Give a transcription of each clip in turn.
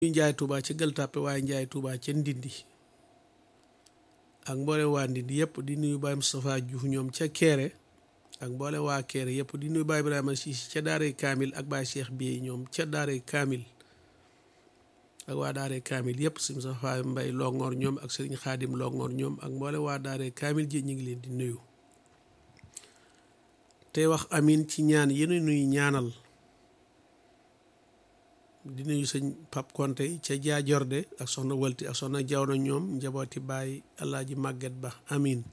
ñu njaay Touba ca Gueule Tapée waaye njaay Touba ca Ndindi ak mboolem waa Ndindi yëpp di nuyu Baye Moustapha Diouf ñoom ca Kéré ak mboolem waa Kéré yëpp di nuyu Baye Ibrahima Cissé ca Daaray Kaamil ak Baye Cheikh Biye ñoom ca Daaray Kaamil ak waa Daaray Kaamil yëpp si Moustapha Mbay Longoor ñoom ak Serigne Khadim Longoor ñoom ak mboolem waa Daaray Kaamil ji ñu ngi leen di nuyu tey wax amin ci ñaan yéen nuy ñaanal di nuyu sëñ Pap Konte ca jaajorde ak soxna Walti ak soxna Jawna ñoom njabooti Baay Alaaji Màgget Ba amin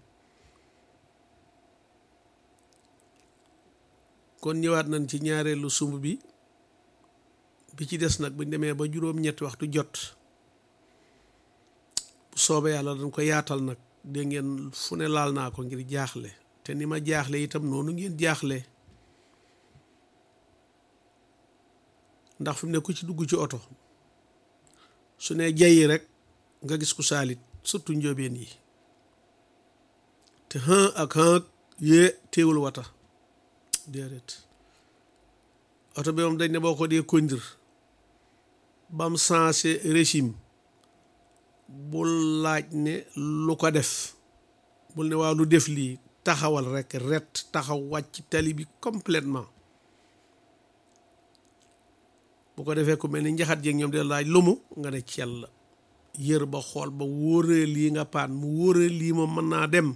kon ñëwaat nañ ci ñaareelu sumb bi bi ci des nag buñ demee ba juróom-ñetti waxtu jot bu soobee yàlla dañ ko yaatal nag dégg ngeen fu ne laal naa ko ngir jaaxle te ni ma jaaxle itam noonu ngeen jaaxle ndax fi mu ne ku ci dugg ci oto su ne jayi rek nga gis ku saalit surtout njóobeen yi te xën ak xën ak yée téewul wata déedéet oto bi moom dañ ne boo ko dee conduire bam sensé régime bul laaj ne lu ko def bul ne waaw lu def lii taxawal rek ret taxaw wàcc tali bi complètement bu ko defee ku mel ni njaxat jeeg ñoom de laaj lumu nga ne cell yër ba xool ba wóoree lii nga paan mu wóoree lii moom mën naa dem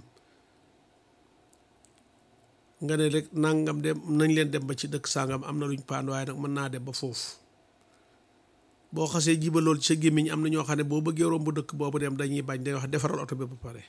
nga ne rek nangam dem nañ leen dem ba ci dëkk sàngam am na luñ paan waaye nag mën naa dem ba foofu boo xasee jiba lool ci sa gémmiñ am na ñoo xam ne boo bëggee romb dëkk boobu dem dañuy bañ day wax defaral oto bi ba pare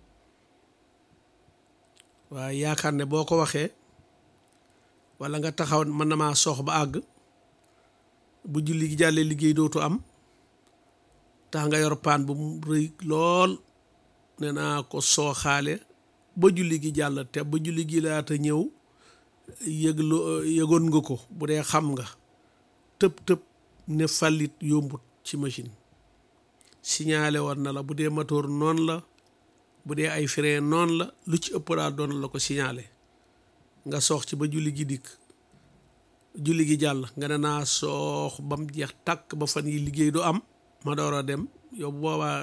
waaye yaakaar ne boo ko waxee walla nga taxaw mën na maa soox ba àgg bu julli gi jàllee liggéey dootu am tax nga yor paan bu mu rëy lool nee naa ko sooxaale ba julli gi jàll te ba julli gi laata ñëw yëglu yëgoon nga ko bu dee xam nga tëb tëb ne fàllit yombut ci machine signalé woon na la bu dee moteur noonu la bu dee ay frein noonu la lu ci ëpp daal doon la ko signalé nga soox ci ba julli gi dikk julli gi jàll nga ne naa soox ba mu jeex tàkk ba fan yi liggéey du am ma door a dem yow boobaa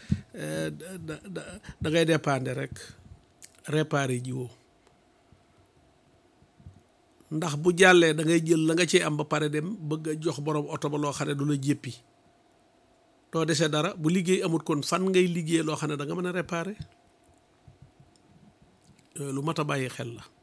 da ngay dépendre rek réparé ji woo ndax bu jàllee da ngay jël la nga cee am ba pare dem bëgg a jox borom oto ba loo xam ne du la jéppi doo dese dara bu liggéey amut kon fan ngay liggéey loo xam ne da nga mën a réparé lu mat a bàyyi xel la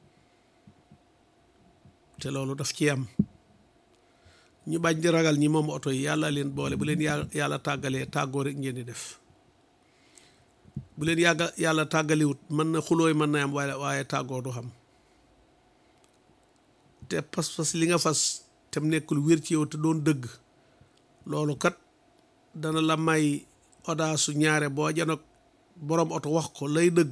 te loolu daf ci am ñu bañ di ragal ñi moom oto yi yàlla leen boole bu leen yàlla tàggalee tàggoo rek ngeen di def bu leen yàgga yàlla tàggaliwut mën na xulooy mën na am waaye waaye tàggoo du xam te pas-pas li nga fas te mu nekkul wér ci yow te doon dëgg loolu kat dana la may odaasu ñaare boo janoog boroom oto wax ko lay dëgg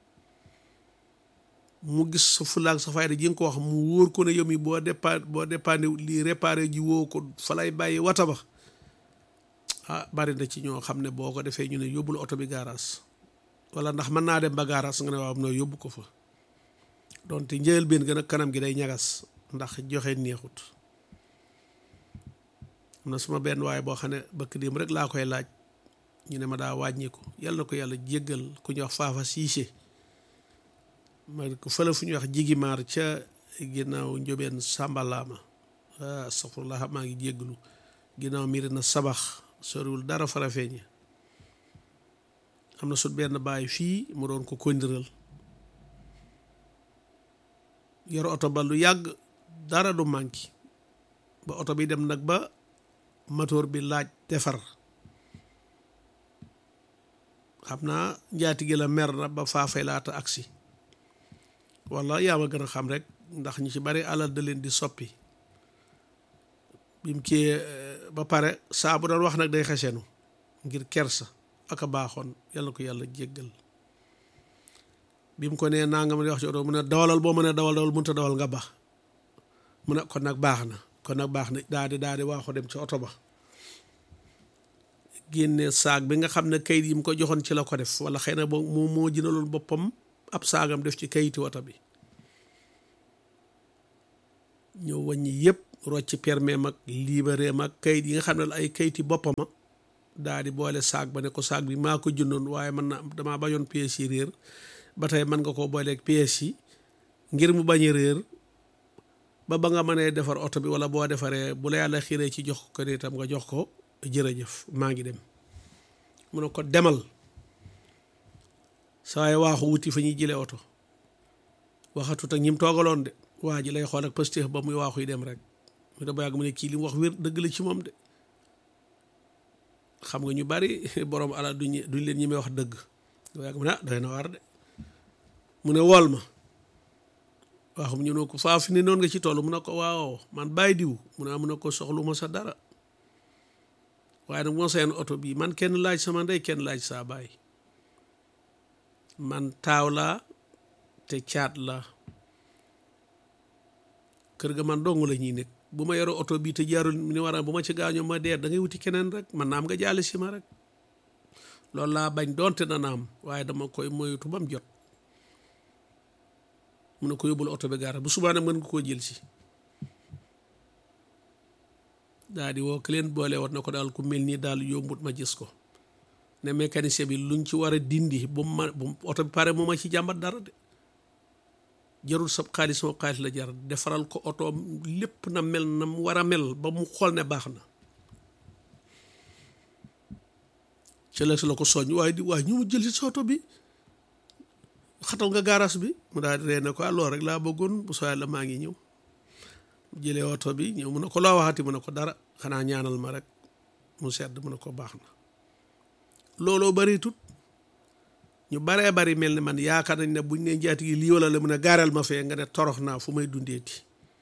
mu gis sa fulaak sa fayda ji nga ko wax mu wóor ko ne yow mi boo dépa boo dépanné lii réparé ji woo ko fa lay bàyyi wata ba ah bari na ci ñoo xam ne boo ko defee ñu ne yóbbul oto bi gaaraas wala ndax mën naa dem ba gaaraas nga ne waaw noo yóbbu ko fa donte njël benn gën a kanam gi day ñagas ndax joxe neexut am na suma benn waaye boo xam ne bëkk démb rek laa koy laaj ñu ne ma daa wàññiku yàlla na ko yàlla jéggal ku ñuy wax faafa siise ma ko fële fu ñuy wax jigimaar ca ginnaaw njóbeen sàmbalaama astaxfirullah maa ngi jéggalu ginnaaw miiri na sabax soriwul dara fara feeñe am na sut benn baay fii mu doon ko kondiral yor oto ba lu yàgg dara du manqué ba oto bi dem nag ba moteur bi laaj defar xam naa njaatige la mer na ba faafay laata agsi walla yaa ma gën a xam rek ndax ñu ci bari alal da leen di soppi bim kii ba pare saa bu doon wax nag day xesenu ngir kersa ak a baaxoon yàlla ko yàlla jéggal bi mu ko nee naa nga ma di wax ci oto mu ne dawalal boo mën a dawal dawal mënut a dawal nga baax mu ne kon nag baax na kon nag baax na daa di daa di waaxu dem ci oto ba génne saag bi nga xam ne kayit yi mu ko joxoon ci la ko def wala xëy na boo moo moo jëndaloon boppam ab saagam def ci kayiti oto bi ñëw wàññi yëpp rocc permis mag libéré mag kayit yi nga xam ne ay kayiti boppama daa di boole saag ba ne ko saag bi maa ko jëndoon waaye man na damaa bañoon pièces yi réer ba tey mën nga koo booleeg pièces yi ngir mu bañ a réer ba ba nga mënee defar oto bi wala boo defaree bu la yàlla xiiree ci jox ko itam nga jox ko jërëjëf maa ngi dem mu ne ko demal saa yi waaxu wuti fa ñuy jëlee oto waxatut ak ñim toogaloon de waa ji lay xool ak pëstéef ba muy waaxu yi dem rek mu da ba yàgg mu ne kii li mu wax wér dëgg la ci moom de xam nga ñu bari borom alal duñ duñ leen ñi may wax dëgg da yàgg mu ne ah doy na waar de mu ne wool ma waaxum ñu ne ko faa fi ne noonu nga ci toll mu ne ko waaw man bàyyi diw mu ne mu ne ko soxlu ma sa dara waaye nag moo seen oto bii man kenn laaj sama ndey kenn laaj saa baay man taaw laa te caat la kër ga man dong la ñuy nekk bu ma yore oto bii te jaarul ni war a bu ma ci gaañoo ma dee da ngay wuti keneen rek man naam nga jaale si ma rek loolu laa bañ doonte na naam waaye dama koy moytu ba mu jot mun na ko yóbbul oto bi gaara bu subaa nag mën nga koo jël si daa di woo ki leen boole woon na ko daal ku mel nii daal yombut ma gis ko ne mécanicien bi luñ ci war a dindi bu ma bu oto bi pare moo ma ci jàmbat dara de jarul sab xaalis moo xaalis la jar defaral ko oto lépp na mel na mu war a mel ba mu xool ne baax na ci la si la ko soññ waaye di waaye ñu mu jël si sa oto bi xatal nga gaaraas bi mu daal di ree ne ko alors rek laa bëggoon bu soo yàlla maa ngi ñëw jëlee oto bi ñëw mu ne ko loo waxati mu ne ko dara xanaa ñaanal ma rek mu sedd mu ne ko baax na looloo bari tut ñu baree bari mel ni man yaakaar nañ ne buñ ne njaati gi lii wala la mun a gaaral ma fee nga ne torox naa fu may dundeeti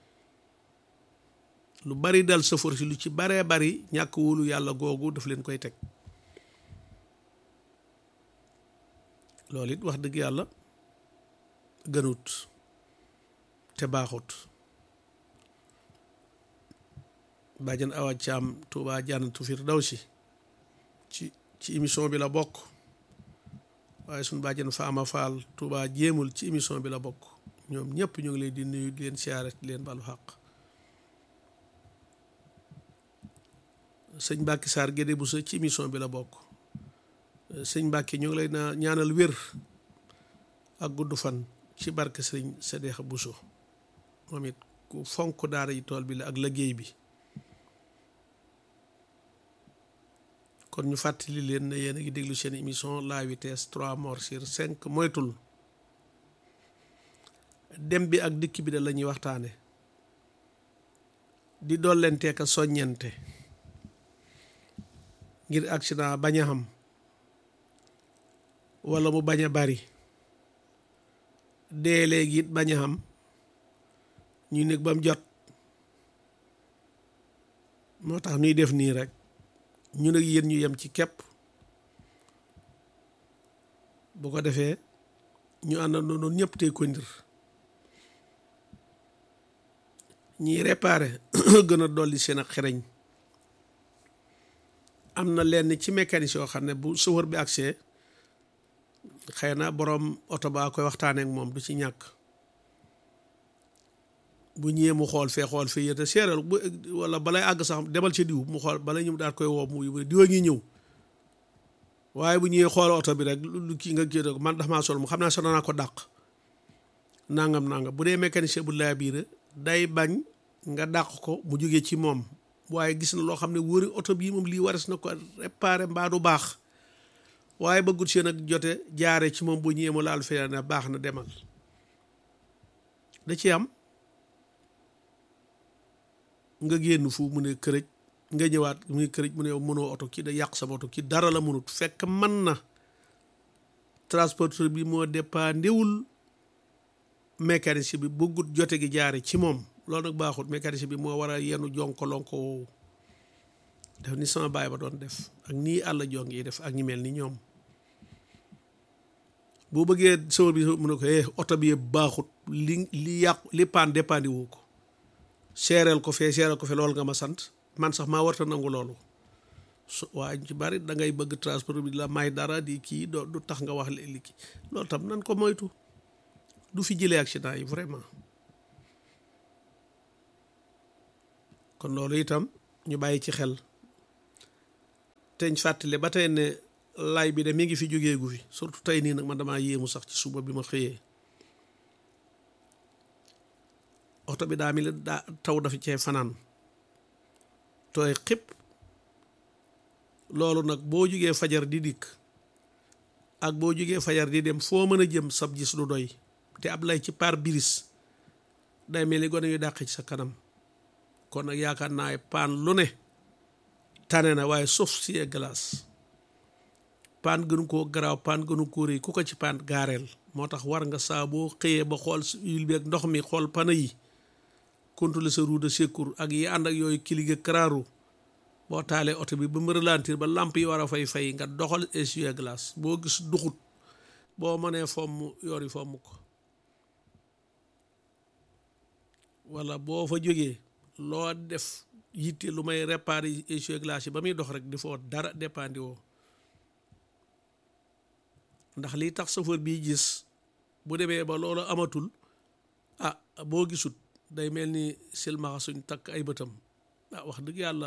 lu bari dal sëfoor si lu ci baree bari ñàkk wóolu yàlla googu daf leen koy teg loolu it wax dëgg yàlla gënut te baaxut bàjjan awa caam tuubaa jànnatu firdawsi ci ci émission bi la bokk waaye suñ bàjjan faama faal tuubaa jéemul ci émission bi la bokk ñoom ñëpp ñu ngi leen di nuyu di leen siyaare di leen balu xaq sëñ Mbàkke Saar Gédé bu sa ci émission bi la bokk sëñ Mbàkke ñu ngi lay naa ñaanal wér ak gudd fan ci barke sëñ Sadeex Buso moom it ku fonk daara yi tool bi la ak liggéey bi kon ñu fàttali leen ne yéen a ngi déglu seen émission la vitesse trois morts sur cinq moytul dem bi ak dikk bi da la ñuy waxtaane di dollenteek a soññente ngir accident bañ a xam wala mu bañ a bari dee léegi it bañ a xam ñu nekk ba mu jot moo tax ñuy def nii rek ñu nag yéen ñu yem ci képp bu ko defee ñu àndandoo noonu ñëpp tey ko ndir ñiy réparé gën a dolli seen ak xereñ am na lenn ci mécanicien yoo xam ne bu chauffeur bi accès xëy na boroom oto baa koy waxtaanee ak moom du ci ñàkk bu ñëwee mu xool fee xool fee yéete seeral bu wala balay àgg sax demal ci diw mu xool bala ñu daal koy woo mu diwa ngi ñëw waaye bu ñëwee xool oto bi rek lu kii nga kii rek man dafa maa sol mu xam naa sonn naa ko dàq nangam nangam bu dee mécanicien bu laa biir day bañ nga dàq ko mu jógee ci moom waaye gis na loo xam ne wóori oto bii moom lii wares na ko réparé mbaa du baax waaye bëggut seen ak jote jaare ci moom bu ñëwee mu laal fee ne baax na demal da ci am nga génn fu mu ne kërëj nga ñëwaat mu ne kërëj mu ne mënoo oto kii da yàq sama oto kii dara la mënut fekk man na transporteur bi moo dépendewul mécanicien bi bëggut jote gi jaare ci moom loolu nag baaxut mécanicien bi moo war a yenu jonko-lonko woowu def ni sama baay ba doon def ak nii àll jong yi def ak ñi mel ni ñoom boo bëggee sawar bi mu ne ko eh oto bi baaxut li li yàqu li paan dépandi wu ko seereel ko fee seereel ko fee loolu nga ma sant man sax maa warta nangu loolu su waaye ci bari da ngay bëgg transport bi la may dara di kii doo du tax nga wax li kii loolu tam nan ko moytu du fi jëlee accident yi vraiment kon loolu itam ñu bàyyi ci xel teñ fàttali ba tey ne lay bi de mi ngi fi jógeegu fi surtout tey nii nag man damaa yéemu sax ci suba bi ma xëyee oto bi daa mi daa taw dafa cee fanaan tooy xib loolu nag boo jugee fajar di dikk ak boo jugee fajar di dem foo mën a jëm sab gis du doy te ab lay ci pare-brise day mel ni gone yu dàq ci sa kanam kon nag yaakaar naa paan lu ne tane na waaye sauf si glace paan gënu koo garaaw paan gënu koo rëy ku ko ci paan gaareel moo tax war nga saa boo xëyee ba xool huile bi ak ndox mi xool pana yi contrôler sa roue de secours ak yi ànd ak yooyu kilige karaaru boo taalee oto bi ba mu ralentir ba lamp yi war a fay fay nga doxal essuie-glace boo gis duxut boo mënee fomm yori fomm ko wala boo fa jógee loo def yitte lu may réparer essuie-glace yi ba muy dox rek di foo dara dépandi woo ndax lii tax chauffeur bii gis bu demee ba loolu amatul ah boo gisut day mel ni silmaxa suñ takk ay bëtam ah wax dëgg yàlla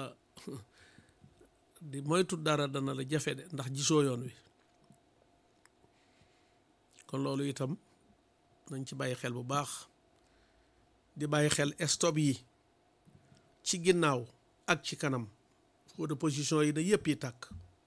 di moytu dara dana la jafe de ndax gisoo yoon wi kon loolu itam nañ ci bàyyi xel bu baax di bàyyi xel stop yi ci ginnaaw ak ci kanam feu de position yi na yëpp yi tàkk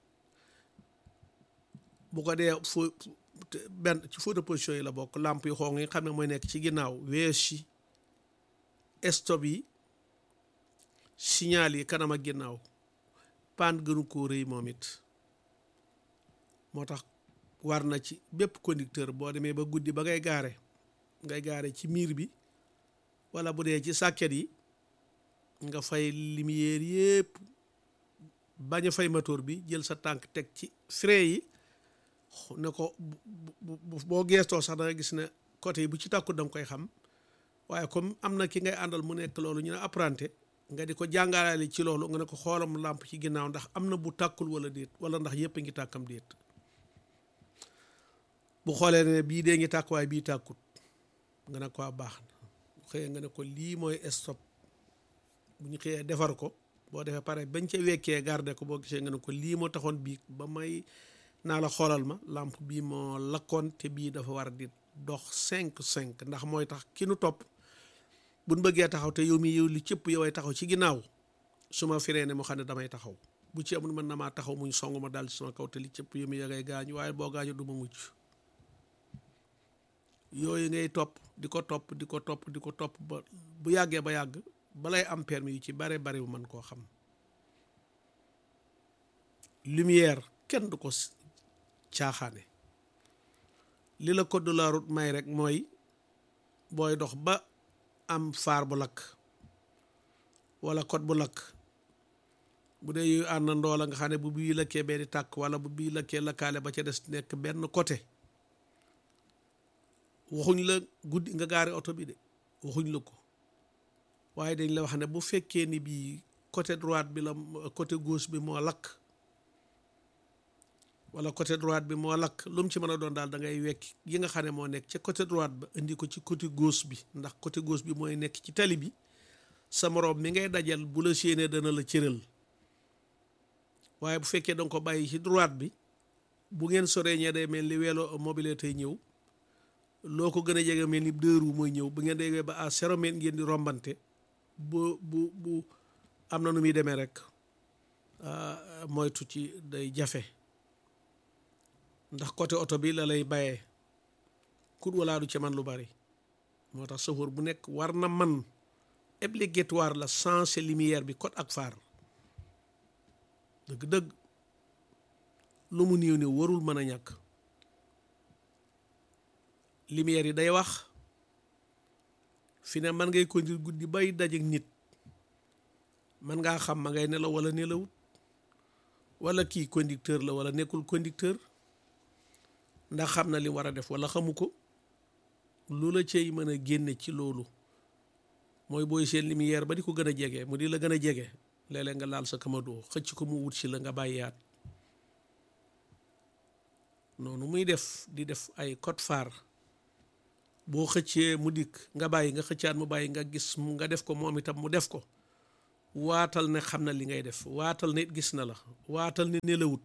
bu ko dee feu benn ci feu de position yi la bokk lamp yi xonq yi xam ne mooy nekk ci ginnaaw wees yi stop yi signal yi kanam ak ginnaaw paan gënu koo rëy moom it moo tax war na ci bépp conducteur boo demee ba guddi ba ngay gaare ngay gaare ci miir bi wala bu dee ci sàkket yi nga fay lumière yépp bañ a fay moteur bi jël sa tànk teg ci frein yi ne ko boo geestoo sax da nga gis ne côté yi bu ci tàkkut da nga koy xam waaye comme am na ki ngay àndal mu nekk loolu ñu ne apprenti nga di ko jàngalaale ci loolu nga ne ko xoolam làmp ci ginnaaw ndax am na bu tàkkul wala déet wala ndax yëpp a ngi tàkkam déet bu xoolee ne bii dee ngi tàkk waaye bii tàkkut nga ne ko baax na xëyee nga ne ko lii mooy stop bu ñu xëyee defar ko boo defee pare bañ ca wekkee garde ko boo gisee nga ne ko lii moo taxoon bii ba may naa la xoolal ma làmp bii moo lakkoon te bii dafa war di dox cinq cinq ndax mooy tax ki nu topp buñ bëggee taxaw te yow mi yow li cëpp yow ay taxaw ci ginnaaw su ma firee ne mu xam ne damay taxaw bu ci amul mën na maa taxaw muñ song ma daal ci sama kaw te li cëpp yow mi ya ngay gaañu waaye boo gaañu du ma mucc yooyu ngay topp di ko topp di ko topp di ko topp ba bu yàggee ba yàgg balay am permis yu ci bare bari bu mën koo xam lumière kenn du ko caaxaane li la code de la route may rek mooy booy dox ba am faar bu lakk wala code bu lakk bu dee yooyu àndandoo la nga xam ne bu bii lakkee bee di tàkk wala bu bii lakkee lakkaale ba ca des nekk benn côté waxuñ la guddi nga gaare oto bi de waxuñ la ko waaye dañ la wax ne bu fekkee ni bii côté droite bi la côté gauche bi moo lakk wala côté droite bi moo lakk lu mu ci mën a doon daal da ngay wekk yi nga xam ne moo nekk ca côté droite ba indi ko ci côté gauche bi ndax côté gauche bi mooy nekk ci tali bi sa moroom mi ngay dajal bu la séenee dana la cëral waaye bu fekkee danga ko bàyyi ci droite bi bu ngeen soree ñee day mel ni weelo mobile tey ñëw loo ko gën a jege mel ni deux roues mooy ñëw bu ngeen déggee ba à zéro mètre ngeen di rombante bu bu bu am na nu muy demee rek moytu ci day jafe ndax côté oto bi la lay bayee kut walaa du ci man lu bari moo tax chauffeur bu nekk war na man obligatoire la changer lumière bi code ak phare dëgg-dëgg lu mu néew ne warul mën a ñàkk lumière yi day wax fi ne man ngay conduire guddi bay dajeek nit man ngaa xam ma ngay nelaw wala nelawut wala kii conducteur la wala nekkul conducteur ndax xam na li war a def wala xamu ko lu la cay mën a génne ci loolu mooy booy seen lumière ba di ko gën a jege mu di la gën a jege léeg-léeg nga laal sa kamadoo xëcc ko mu wut si la nga bàyyaat noonu muy def di def ay code phare boo xëccee mu dikk nga bàyyi nga xëccaat mu bàyyi nga gis mu nga def ko moom itam mu def ko waatal ne xam na li ngay def waatal ne gis na la waatal ne nelawut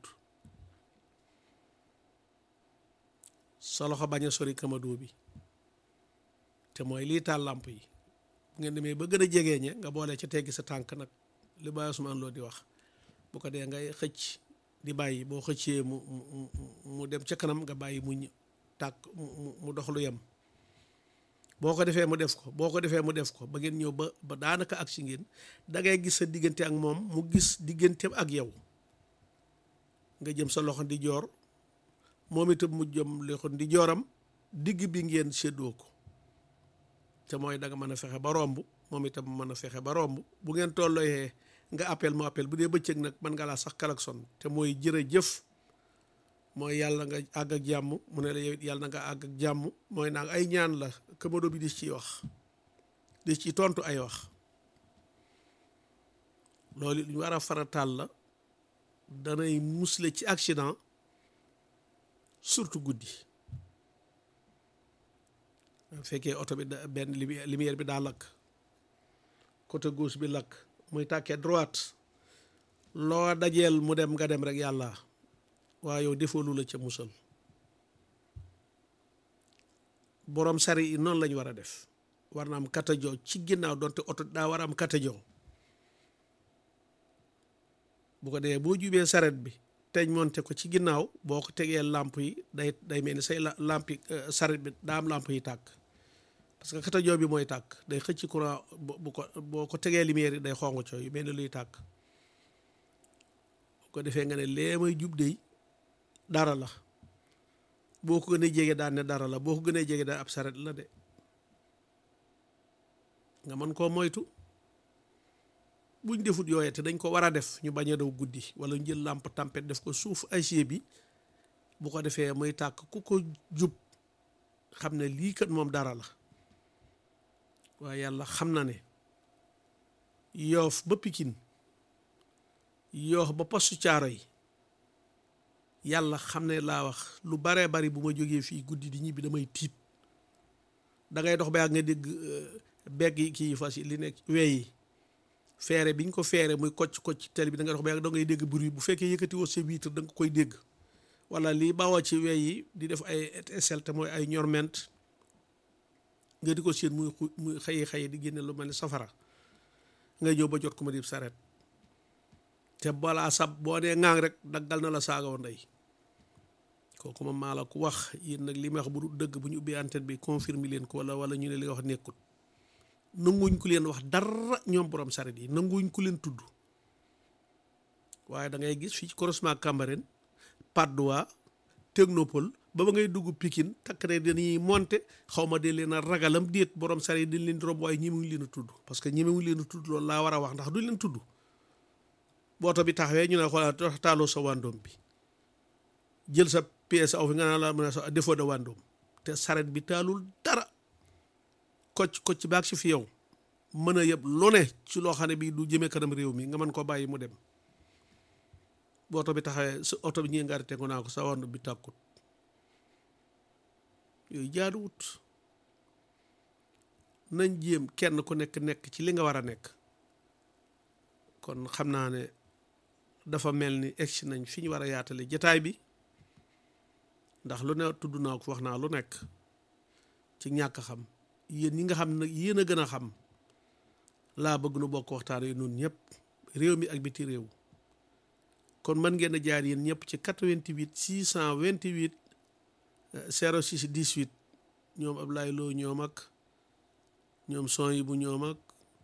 sa loxo bañ a sori kamado bi te mooy lii taal làmp yi bu ngeen demee ba gën a jegeeñe nga boole ca teggi sa tànk nag li Baye Ousmane Lo di wax bu ko dee ngay xëcc di bàyyi boo xëccee mu mu mu dem ca kanam nga bàyyi mu tàkk mu dox lu yem boo ko defee mu def ko boo ko defee mu def ko ba ngeen ñëw ba ba daanaka ak si ngeen da ngay gis sa diggante ak moom mu gis digganteem ak yow nga jëm sa loxo di joor moom itam mu jëm loxo di jooram digg bi ngeen séddoo ko te mooy da nga mën a fexe ba romb moom itam mën a fexe ba romb bu ngeen tollooyee nga appel mu appel bu dee bëccëg nag mën nga laa sax klaxon te mooy jërëjëf mooy yàlla nga àgg ak jàmm mu ne la yow it yàlla na nga àgg ak jàmm mooy naa ay ñaan la kamado bi di ciy wax di ci tontu ay wax loolu lu ñu war a farataal la danay musle ci accident surtout guddi bu fekkee oto bi da benn lumière bi daa lakk côté gauche bi lakk muy tàkkee droite loo dajeel mu dem nga dem rek yàlla waaye yow defoo lu la ca musal borom sari yi noonu lañu war a def war na am katajo ci ginnaaw donte oto daa war a am katajo bu ko dee boo jubee saret bi teñ monte ko ci ginnaaw boo ko tegee làmp yi day day mel ni say làmp yi saret bi daa am làmp yi tàkk parce que katajo bi mooy tàkk day xëcc courant bu ko boo ko tegee lumière yi day xong cooy yu mel ni luy tàkk bu ko defee nga ne lee may jub dey dara la boo ko gënee jege daan ne dara la boo ko gënee jege daan ab saret la de nga mën koo moytu buñ defut yooye te dañ ko war a def ñu bañ a daw guddi wala ñu jël làmp tempête def ko suuf acier bi bu ko defee muy tàkk ku ko jub xam ne lii kat moom dara la waaye yàlla xam na ne yoof ba pikin yoof ba postu caaro yi yàlla xam ne laa wax lu baree bari bu ma jógee fii guddi di ñibbi damay tiit da ngay dox ba yàgg nga dégg begg yi kii fas yi li nekk wey yi feere biñ ko feere muy kocc kocc tele bi da ngay dox ba yàgg da ngay dégg bruit bu fekkee yëkkati woo sa vitre da nga koy dégg wala lii bawoo ci wey yi di def ay étincelle te mooy ay ñorment nga di ko séen muy muy xëyi xëyi di génne lu mel ni safara nga ñëw ba jot ko ma di saret te balaa sab boo dee ŋaang rek daggal na la saagaw ndey kooku ma maa la ko wax yéen nag li may wax bu du dëgg bu ñu ubbi antenne bi confirmer leen ko wala wala ñu ne li nga wax nekkut nanguñ ku leen wax dara ñoom borom saret yi nanguñ ku leen tudd waaye da ngay gis fii ci croisement Cambérène Patte d'Oie Technopole ba ba ngay dugg Pikine takk ne dañuy monter xaw ma de leen a ragalam déet borom saret yi dañ leen di rob waaye ñemewuñ leen a tudd parce que ñemewuñ leen a tudd loolu laa war a wax ndax duñ leen tudd booto bi taxawee ñu ne xoolal taaloo sa wàndoom bi jël sa pièce aw fi nga naan la mën a sa défaut de wàndoom te saret bi taalul dara kocc kocc baag si fi yow mën a yëpp lu ne ci loo xam ne bii du jëmee kanam réew mi nga mën koo bàyyi mu dem booto bi taxawee sa oto bi ñi nga arrêté ko naa ko sa wàndoom bi tàkkut yooyu jaaduwut nañ jéem kenn ku nekk nekk ci li nga war a nekk kon xam naa ne dafa mel ni egsi nañ fi ñu war a yaatale jataay bi ndax lu ne tudd naa ko wax naa lu nekk ci ñàkk xam yéen ñi nga xam nag yéen a gën a xam laa bëgg nu bokk waxtaan yi noonu ñëpp réew mi ak biti réew kon mën ngeen a jaar yéen ñëpp ci 88 628 06 18 ñoom Ablaye Lo ñoom ak ñoom son yi bu ñoom ak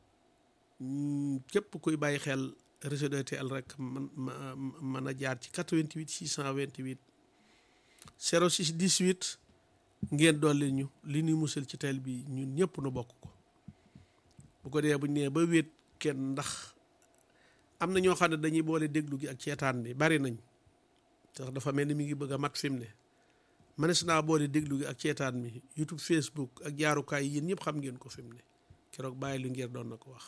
képp kuy bàyyi xel réseau DTL rek man mën a jaar ci 88 628 06 18 ngeen dolli ñu li ñuy musal ci teel bi ñun ñëpp nu bokk ko bu ko dee bu ñu nee ba wéet kenn ndax am na ñoo xam ne dañuy boole déglu gi ak ceetaan bi bari nañ sax dafa mel ni mi ngi bëgg a mat fi mu ne manes naa boole déglu gi ak ceetaan mi YouTube Facebook ak jaarukaay yéen ñëpp xam ngeen ko fi mu ne keroog bàyyi lu ngeen doon na ko wax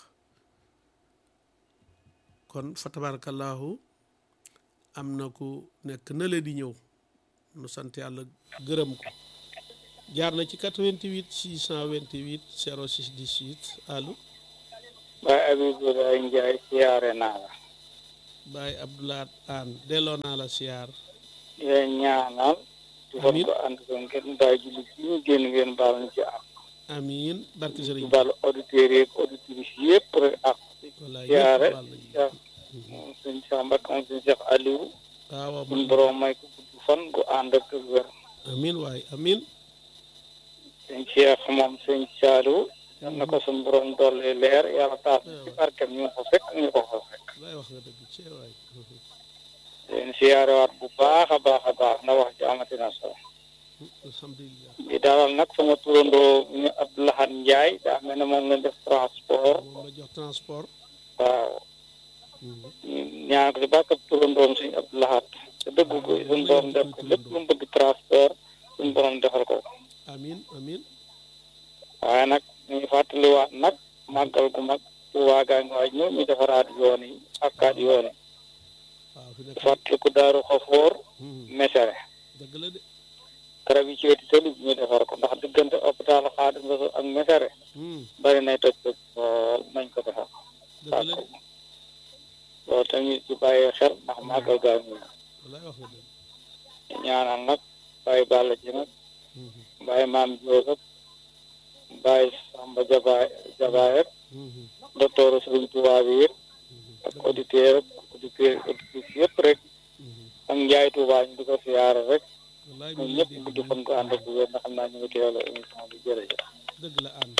kon fa tabarakallahu am na ku nekk na la di ñëw nu sant yàlla gërëm ko jaar na ci 88 628 06 18 allo Baye Abibulaay Njaay siyaare naa la Baye Abdoulaat Aan delloo naa la siyaar di leen ñaanal di fon Amiin. ko ànd ko ngeen bàyyi julli bi ñu génn ngeen baal ñu ci ak amiin barke di sëriñ baal auditeurs yeeg auditrices yëpp rek ak wallaay siyaare yëpp baal nañu. Cheikh moom sëñ Cheikh Mbacke moom sëñ Cheikh Aliou waaw waaw suñu borom may ko gudd fan gu ànd ak wér amiin waay amiin sëñ Cheikh moom sëñ Saliou yal na ko suñu borom dolli leer yàlla taas ci barkem ñu ko fekk ñu ko fa fekk wallaay wax nga dëgg cee waay leen siyaarewaat bu baax a baax a baax na wax ci amati na solo alhamdulilah di dalal nag sama turandoo ñu Abdoulahat Ndiaye daa mel ne moom lañ def transport moom la jox transport waaw ñu ñaan ko ci bàkkab turandoom suñu Abdoulahat te dëgg ko suñu borom def ko lépp lu mu bëgg transport suñu borom defal ko amiin amiin waaye nag ñu ngi fàttaliwaat nag màggal gu mag Tuubaa gaa ngi waaj ñëw ñu defaraat yoon yi akkaat yoon yi waaw fi di nekk fàttaliku daaru xafoor Hmm, mesere dëgg la de garab yi ci weti tali bi ñu defar ko ndax diggante hôpital Xaadim Rasuul ak mesere Hmm, bari nay toj toj lool nañ ko defar dëgg la de loolu tamit ci bàyyi xel ndax màggal gaa ngi ñëw wallaay wax nga dëgg ñaanal nag bàyyi bàlla ci nag Hmm, bàyyi maam Jóob ak bàyyi Samba Jabaay Jabaay ak hmm, hmm, docteur Sëriñ Tuubaa bi yëpp hmm, ak auditeur ak auditeur auditrice yëpp rek hmm. ak Njaay Tuubaa ñu di ko siyaare rek wallaay ñun mi ngi ñëpp dégg guddi fan ko ànd ak bu wér nga xam naa ñu ngi teewlu émission bi jërëjëf dëgg la aan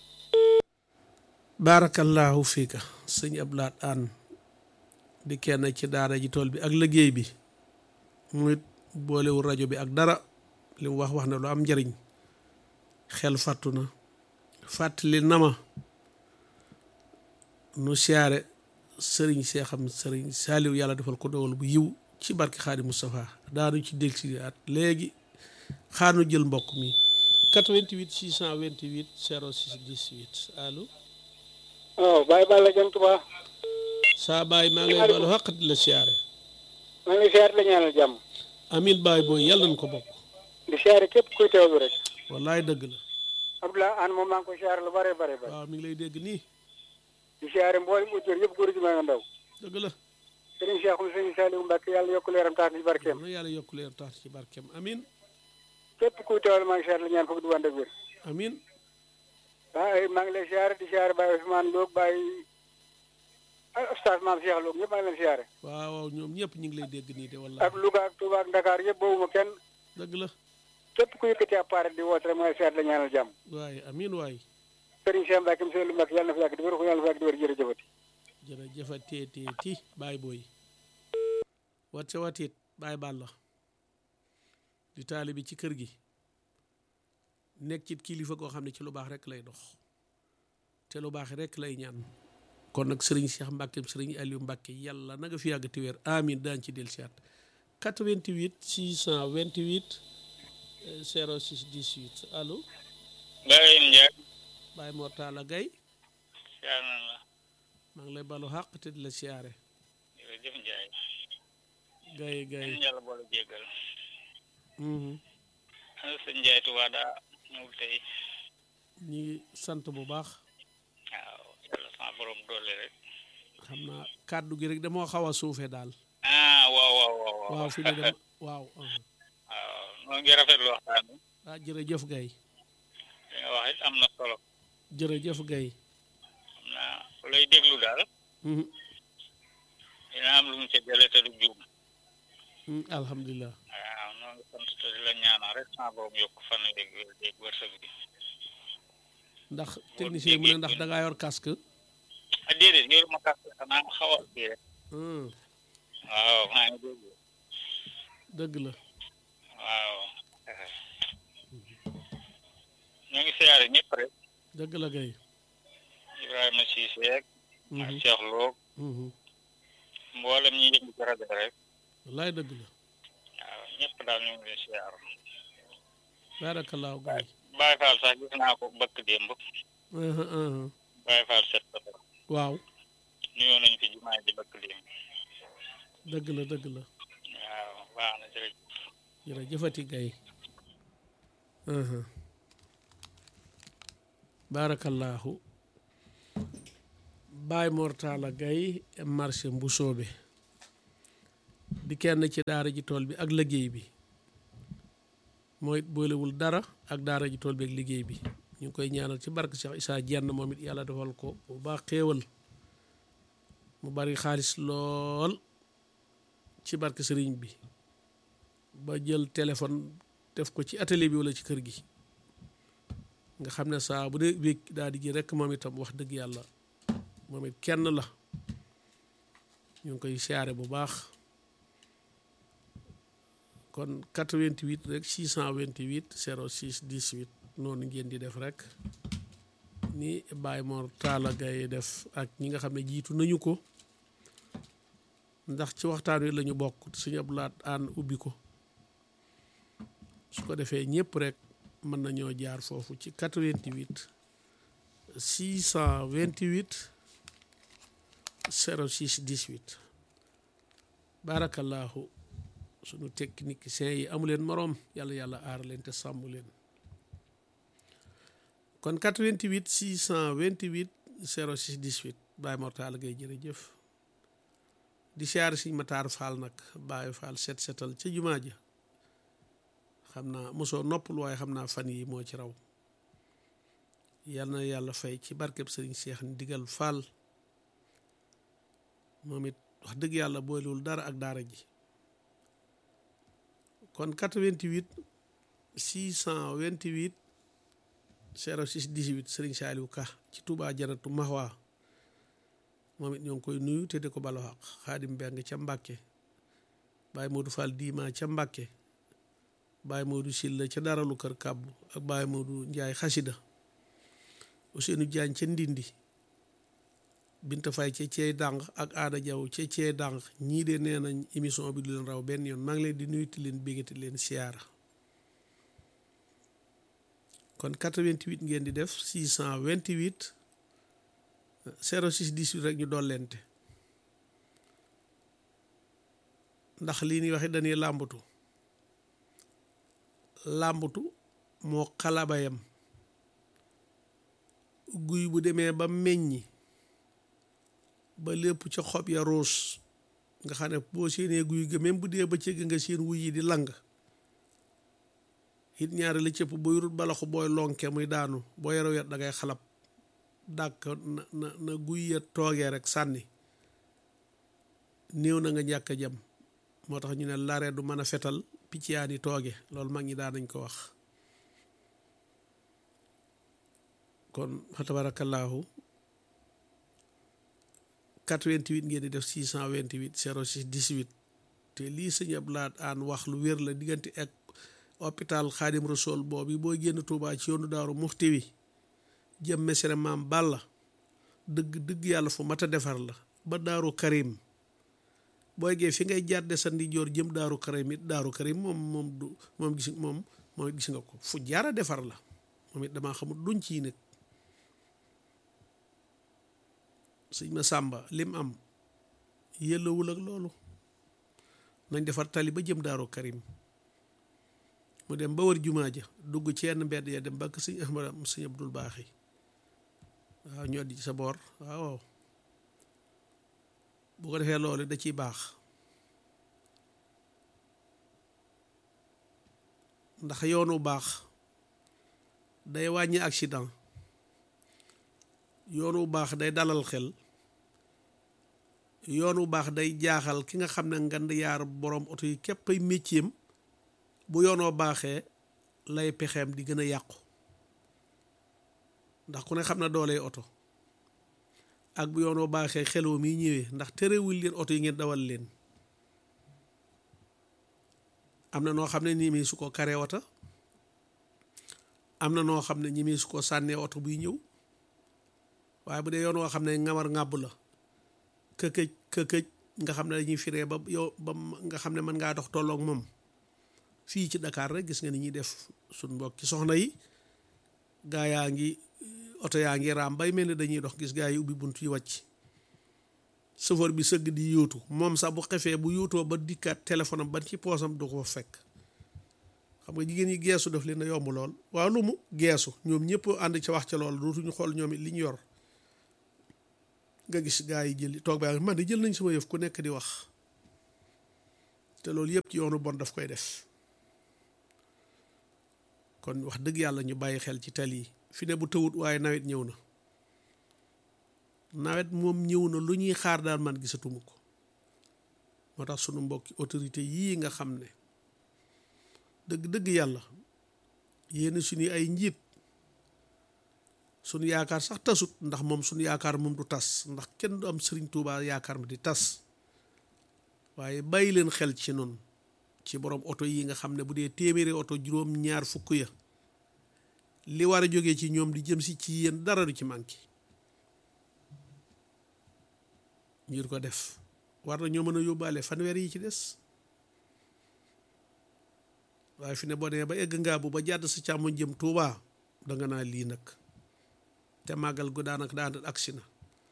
baarakallahu fiika sëñ Abdoulaat Aan di kenn ci daara ji tool bi ak liggéey bi muy boolewul rajo bi ak dara li mu wax wax na lu am njariñ xel fàttu na fàttali na ma nu siyaare sëriñ seexam sëriñ saaliw yàlla defal ko dowal bu yiw ci barke xaadi Moustapha daanu ci del si at léegi xaanu jël mbokk mi 88 628 06 18 allo waaw bàyyi bàlla jëm Tuubaa saa baay maa ngi lay balu xaq di la siyaare maa ngi siyaare la ñaanal jàmm amin baay booy yàlla nañ ko bokk di siyaare képp kuy teewlu rek wallaay dëgg la Abdoulaye An moom maa ngi koy siyaare lu bare bare bare waaw mi ngi lay dégg nii di siyaare mboolem auditeur yëpp góor ji maa nga ndaw dëgg la sëriñ Cheikhoum sëriñ Saliou Mbacke yàlla yokk leeram tax ci barkeem na yàlla yokk leer tax ci barkeem amin képp kuy teewlu maa ngi siyaare la ñaan foofu du ànd ak wér amin waaw maa ngi lay siyaare di siyaare Baye Ousmane Lo Baye ay oustaz maam Cheikh Lo ñëpp maa ngi leen siyaare waaw waaw ñoom ñëpp ñu ngi lay dégg nii de wallaay ak Louga ak Touba ak Dakar yëpp boobu ma kenn dëgg la képp ku yëkkati appareil di woote rek maa ngi siyaare la ñaanal jàmm waaye amin waay sëriñ Cheikh Mbacke monsieur Lu Mbacke yàlla na fi yàgg di wér ko yàlla na fi yàgg di wér jërëjëfati jërëjëfa teeteeti baay booy wacce watit baay bàlla di taali bi ci kër gi nekk ci kilifa goo xam ne ci lu baax rek lay dox te lu baax rek lay ñaan kon nag sëriñ Cheikh Mbacke sëriñ Aliou Mbacke yàlla na nga fi yàgg te wér amin daan ci del siyaat 88 628 euh, 06 18 allo Baye Ndiaye Baye Mortala Gaye siyaar na la maa ngi lay balu xàq te di la siyaare jërëjëf Ndiaye Gaye Gaye yàlla boole jéggal mhm ana sëñ Ndiaye Touba daa ñëwul tey ñi ngi sant bu baax waaw yàlla sama borom doole rek xam naa kàddu gi rek damoo xaw a suufe daal ah waaw waaw waaw waaw fi ne dem waaw uh-huh. waaw noo ngi rafetlu waxtaan bi ah jërëjëf gay li nga wax it am na solo jërëjëf gay xam naa ku lay déglu daal Mhm. dina am lu mu ca jële te du juum Mm, alhamdulilah waaw noo ngi sant te di la ñaanal rek sama borom yokk fan yéeg wér yéeg wërsëg bi ndax technicien mu ne ndax da ngaa yor casque ah déedéet yoru ma kàtt xanaa xaw a kii rek Hmm, waaw maa ngi déglu dëgg la waaw ñoo ngi siyaare ñëpp rek dëgg la gay Ibrahima Cissé ak ak Mhm, Cheikh Lo mhm. mboolem ñi yëngu ci rajo rek wallaay dëgg la waaw ñëpp daal ñu ngi leen siyaar baarakallaahu gay Baye Fall sax gis naa ko bëkk démb Uh-huh, uh-huh. Baye Fall set ko waaw nuyoo nañ fi jumaa ji bëkk démb dëgg la dëgg la waaw baax na jërëjëf jërëjëfati gay baarakallaahu Baay Mortala Gay marché Mbusoobe di kenn ci daara ji tool bi ak liggéey bi mooy boolewul dara ak daara ji tool bi ak liggéey bi ñu ngi koy ñaanal ci barke Cheikh Issa Jenn moom it yàlla defal ko bu baax xéewal mu bari xaalis lool ci barke sëriñ bi ba jël téléphone def ko ci atelier bi wala ci kër gi nga xam ne saa bu dee wéeg daal di ji rekk moom itam wax dëgg yàlla moom it kenn la ñu ngi koy siyaare bu baax kon 88 rek 628 06 18 noonu ngeen di def rek ni Baye Mor Talla Gaye def ak ñi nga xam ne jiitu nañu ko ndax ci waxtaan wi lañu bokk suñu ab laat aan ubbi ko su ko defee ñëpp rek mën nañoo jaar foofu ci 88 628 06 18 barakallahu sunu techniciens yi amu leen moroom yàlla yàlla aar leen te sàmm leen kon 88 628 06 18 Baye Mor Talla Gaye jërëjëf di siyaare Sëñ Mataar Faal nag Baye Faal set setal ca jumaa ja xam naa mosoo noppul waaye xam naa fan yi moo ci raw yal na yàlla fay ci barkeb sëriñ Seex ndigal Faal moom it wax dëgg yàlla boolewul dara ak daara ji kon 88 628 06 18 sëriñ Saaliw Ka ci Touba Janatu Mahwa moom it ñoo ngi koy nuyu te di ko balo xaq Xaadim Mbeng ca Mbàkke Baye Modou Fall Diima ca Mbàkke Baye Modou Silla ca daralu kër kàbbu ak Baye Modou Njaay xasida Ousseynou Diagne ca Ndindi Binta Fay ca ceey dànq ak Aada Jaw ca ceey dànq ñii de nee nañ émission bi du leen raw benn yoon maa ngi leen di nuyuti leen bégati leen siyaara kon 88 ngeen di def 628 06 18 rek ñu dollente ndax lii ni waxe dañuy làmbatu làmbatu moo xalabayam guy bu demee ba meññi ba lépp ca xob ya ruus nga xam ne boo séenee guy ga même bu dee ba cëgg nga seen wuy yi di lang it ñaari la cëpp booy rut balaxu booy lonke muy daanu boo yaraw yat da ngay xalab dàkk na na na guy ya toogee rek sànni néew na nga ñàkk a jam moo tax ñu ne lare du mën a fetal picc yaa ni tooge loolu mag ñi daan nañ ko wax kon fa tabarakallahu 88 ngeen di def 628 06 18 te lii sëñ Ablaat aan wax lu wér la diggante ak hôpital Xaadim Rasool boobu boo génn Tuubaa ci yoonu Daaru Muxti wi jëm mesere maam Balla dëgg dëgg yàlla fu mat a defar la ba Daaru Karim booy gee fi ngay jàdde sa ndijoor jëm Daaru Karim it Daaru Karim moom moom du moom gis moom moom gis nga ko fu jaara defar la moom it damaa xamul duñ ciy nag sëñ ma sàmba lim am yëllawul ak loolu nañ defar tali ba jëm Daaru Karim mu dem ba wër jumaa ja dugg ci yenn mbedd ya dem ba sëñ Ahmad sëñ Abdul Baaxi waaw ñoo di sa boor waaw bu ko defee loolu da ciy baax ndax yoonu baax day wàññi accident yoonu baax day dalal xel yoonu baax day jaaxal ki nga xam ne ngand yaar borom oto yi képp ay métier bu yoonoo baaxee lay pexeem di gën a yàqu ndax ku ne xam na dooley oto ak bu yoonoo baaxee xeloo mi ñëwee ndax terewul leen oto yi ngeen dawal leen am na noo xam ne nii mi su ko karee wata am na noo xam ne ñi mi su ko sànnee oto buy ñëw waaye bu dee yoon woo xam ne ngamar ngàbb la këkëj këkëj nga xam ne dañuy firee ba yow ba nga xam ne mën ngaa dox tolloog moom fii ci Dakar rek gis nga ni ñuy def suñ mbokk ci soxna yi gaa yaa ngi oto yaa ngi raam bay mel ni dañuy dox gis gaa yi ubbi bunt yi wàcc chauffeur bi sëgg di yóotu moom sax bu xefee bu yóotoo ba dikkaat téléphone am ban ci poosam du ko fekk xam nga jigéen ñi geesu daf leen a yomb lool waaw lu mu geesu ñoom ñëpp ànd ca wax ca lool dootuñu xool ñoom it li ñu yor nga gis gaa yi jël toog ba man de jël nañ sama yëf ku nekk di wax te loolu yëpp ci yoonu bon daf koy def kon wax dëgg yàlla ñu bàyyi xel ci tali yi fi ne bu tëwut waaye nawet ñëw na nawet moom ñëw na lu ñuy xaar daal man gisatuma ko moo tax sunu mbokki autorité yii nga xam ne dëgg dëgg yàlla yéen suñu ay njiit sunu yaakaar sax tasut ndax moom sunu yaakaar moom du tas ndax kenn du am sëriñ Tuubaa yaakaar ma di tas waaye bàyyi leen xel ci noonu ci borom oto yi nga xam ne bu dee téeméeri oto juróom ñaar fukk ya li war a jógee ci ñoom di jëm si ci yéen dara du ci manqué ngir ko def war na ñoo mën a yóbbaale fanweer yi ci des waaye fi ne boo demee ba egg ngaa bu ba jàdd sa càmmoñ jëm Tuubaa danga naa lii nag te màggal gu daanaka daan agsi na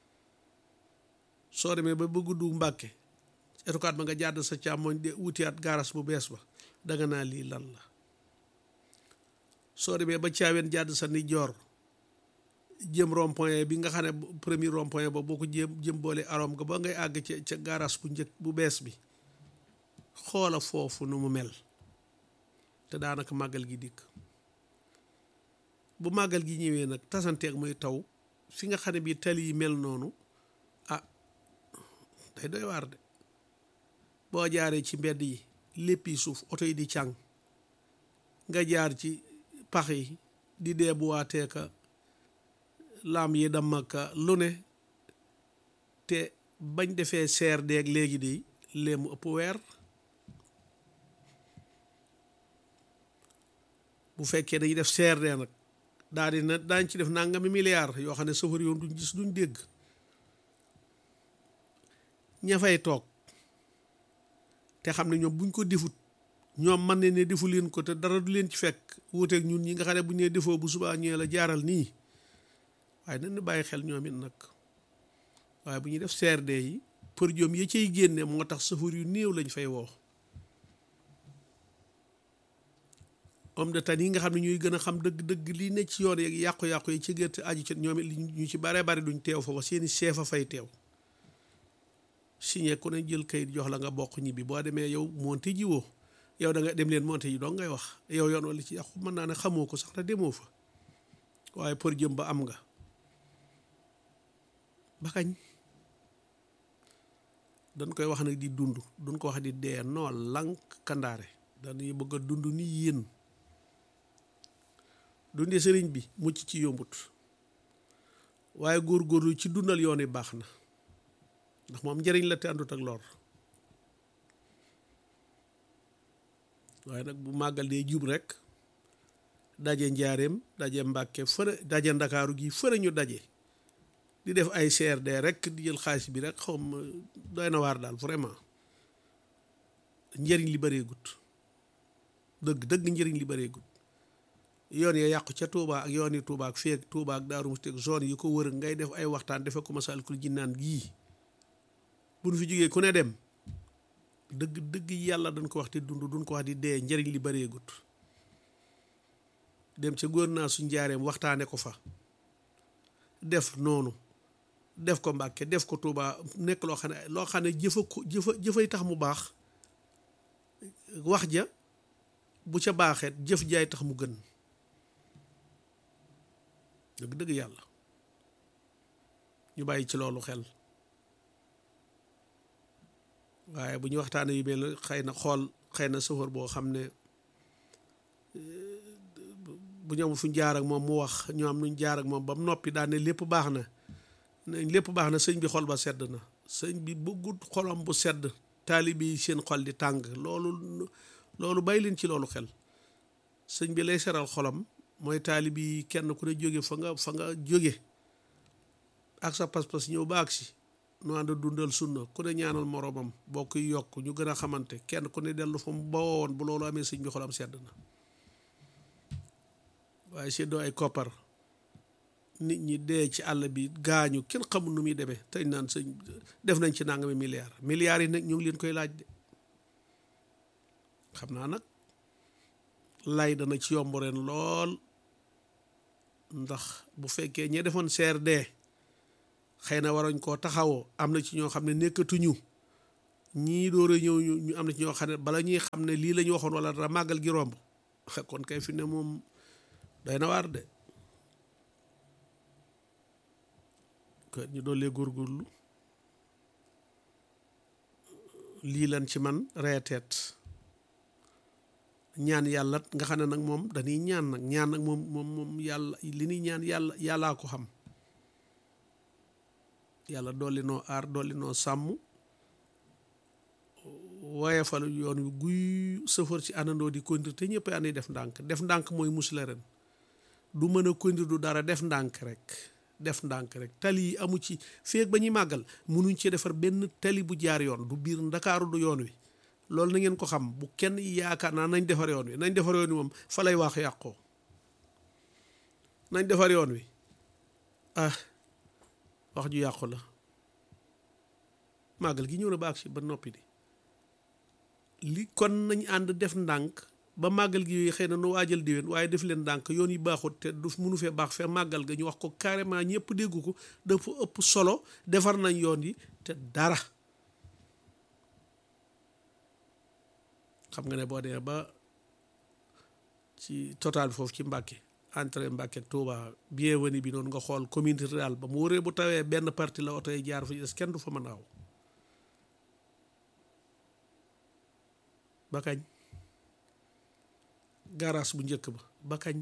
soo demee ba bëgg du Mbàkke etukaat ba nga jàdd sa càmmoñ de wutiyaat gaaras bu bees ba danga naa lii lan la soo demee ba caaween jàdd sa ni joor jëm rond-point bi nga xam ne premier rond-point ba boo ko jëm jëm boole arom ga ba ngay àgg ca ca gaaras bu njëkk bu bees bi xoola foofu nu mu mel te daanaka màggal gi dikk bu màggal gi ñëwee nag tasanteeg muy taw fi nga xam ne bii tali yi mel noonu ah day doy waar de boo jaaree ci mbedd yi lépp yi suuf oto yi di càng nga jaar ci pax yi di dee bu waateeka laam yi damaka lu ne te bañ defee seer deeg léegi de léemu ëpp weer bu fekkee dañuy def CRD nag daal di na daañ ci def nangami milliards yoo xam ne safar yoon duñ gis duñ dégg ña fay toog te xam ne ñoom buñ ko defut ñoom mën ne ne defu leen ko te dara du leen ci fekk wuuteeg ñun ñi nga xam ne bu ñu nee defoo bu subaa ñëwee la jaaral nii waaye nañ ñu bàyyi xel ñoom it nag waaye bu ñuy def CRD yi pour joom yi cay génne moo tax safar yu néew lañ fay woo homme de tenue yi nga xam ne ñuy gën a xam dëgg-dëgg lii ne ci yoon yeeg yàqu-yàqu yi ci gerte aju ci ñoom it ñu ci bare bari duñ teew fa ba seeni chef a fay teew signé ku ne jël kayit jox la nga bokk ñibbi boo demee yow monté ji woo yow da nga dem leen monté ji dong ngay wax yow yoon wala ci yàqu mën naa ne xamoo ko sax te demoo fa waaye pour jëm ba am nga ba kañ dañ koy wax nag di dund duñ ko wax di dee noo lank kandaare dañuy bëgg a dund ni yéen dundee sëriñ bi mucc ci yombut waaye góorgóorlu ci dundal yoon yi baax na ndax moom njëriñ la te àndut ak lor waaye nag bu màggal dee jub rek daje njaareem daje mbàkke fëre daje ndakaaru gi fëre ñu daje di def ay CRD rek di jël xaalis bi rek xaw ma doy na waar daal vraiment njëriñ li bëree gut dëgg dëgg njëriñ li bëree gut yoon ya yàqu ca Touba ak yoon yi Touba ak feek Touba ak Daaru Musti ak zone yi ko wër ngay def ay waxtaan defe ko Masaalikul Jinaan gii bu nu fi jógee ku ne dem dëgg dëgg yàlla dañ ko wax di dund duñ ko wax di dee njëriñ li bëree gut dem ca góor naa su njaareem waxtaane ko fa def noonu def ko Mbàkke def ko Touba nekk loo xam ne loo xam ne jëfa ko jëfa jëfay tax mu baax wax ja bu ca baaxeet jëf jaay tax mu gën dëgg dëgg yàlla ñu bàyyi ci loolu xel waaye bu ñu waxtaanee yu mel xëy na xool xëy na safar boo xam ne bu ñu amul fu ñu jaar ak moom mu wax ñu am nuñ jaar ak moom ba mu noppi daan ne lépp baax na lépp baax na sëñ bi xol ba sedd na sëñ bi bëggut xolam bu sedd taalibe yi seen xol di tàng loolu loolu bàyyi leen ci loolu xel sëñ bi lay seral xolam mooy taalibe yi kenn ku ne jóge fa nga fa nga jóge ak sa pas-pas ñëw ba agsi nu ànd dundal sunna ku ne ñaanal moroomam bokk yi yokk ñu gën a xamante kenn ku ne dellu fa mu bawoon bu loolu amee sëñ bi xolam sedd na waaye seddoo ay koppar nit ñi dee ci àll bi gaañu kenn xamul nu muy demee tey naan sëñ def nañ ci nangami milliards milliards yi nag ñu ngi leen koy laaj de xam naa nag lay dana ci yomb ren lool ndax bu fekkee ñee defoon CRD xëy na waroñ koo taxawoo am na ci ñoo xam ne nekkatuñu ñii door a ñëw ñu am na ci ñoo xam ne bala ñuy xam ne lii la ñu waxoon wala dara màggal gi romb kon kay fi ne moom doy na waar de kon ñu doolee góorgóorlu lii lan ci man reeteet ñaan yàlla nga xam ne nag moom dañuy ñaan nag ñaan nag moom moom moom yàlla li ñuy ñaan yàlla yàllaa ko xam yàlla dolli noo aar dolli noo sàmm waaye fal yoon wi guy sëfër ci àndandoo di conduire te ñëpp ànd def ndànk def ndànk mooy musle ren du mën a conduire du dara def ndànk rek def ndànk rek tali yi amu ci feeg ba ñuy màggal munuñ ci defar benn tali bu jaar yoon du biir ndakaaru du yoon wi loolu na ngeen ko xam bu kenn yaakaar naa nañ defar yoon wi nañ defar yoon wi moom fa lay wax yàqoo nañ defar yoon wi ah wax ju yàqu la màggal gi ñëw na baax si ba noppi di li kon nañ ànd def ndànk ba màggal gi yooyu xëy na nu waajal diwén waaye def leen ndànk yoon yi baaxut te du mënu fee baax fee màggal ga ñu wax ko carrément ñëpp dégg ko dafa ëpp solo defar nañ yoon yi te dara xam nga ne boo demee ba ci total bi foofu ci Mbàkke entrée Mbàkke Touba bienvenue bi noonu nga xool commune rurale ba mu wëree bu tawee benn partie la oto yi jaar fa des kenn du fa mën a aw ba kañ garage bu njëkk ba ba kañ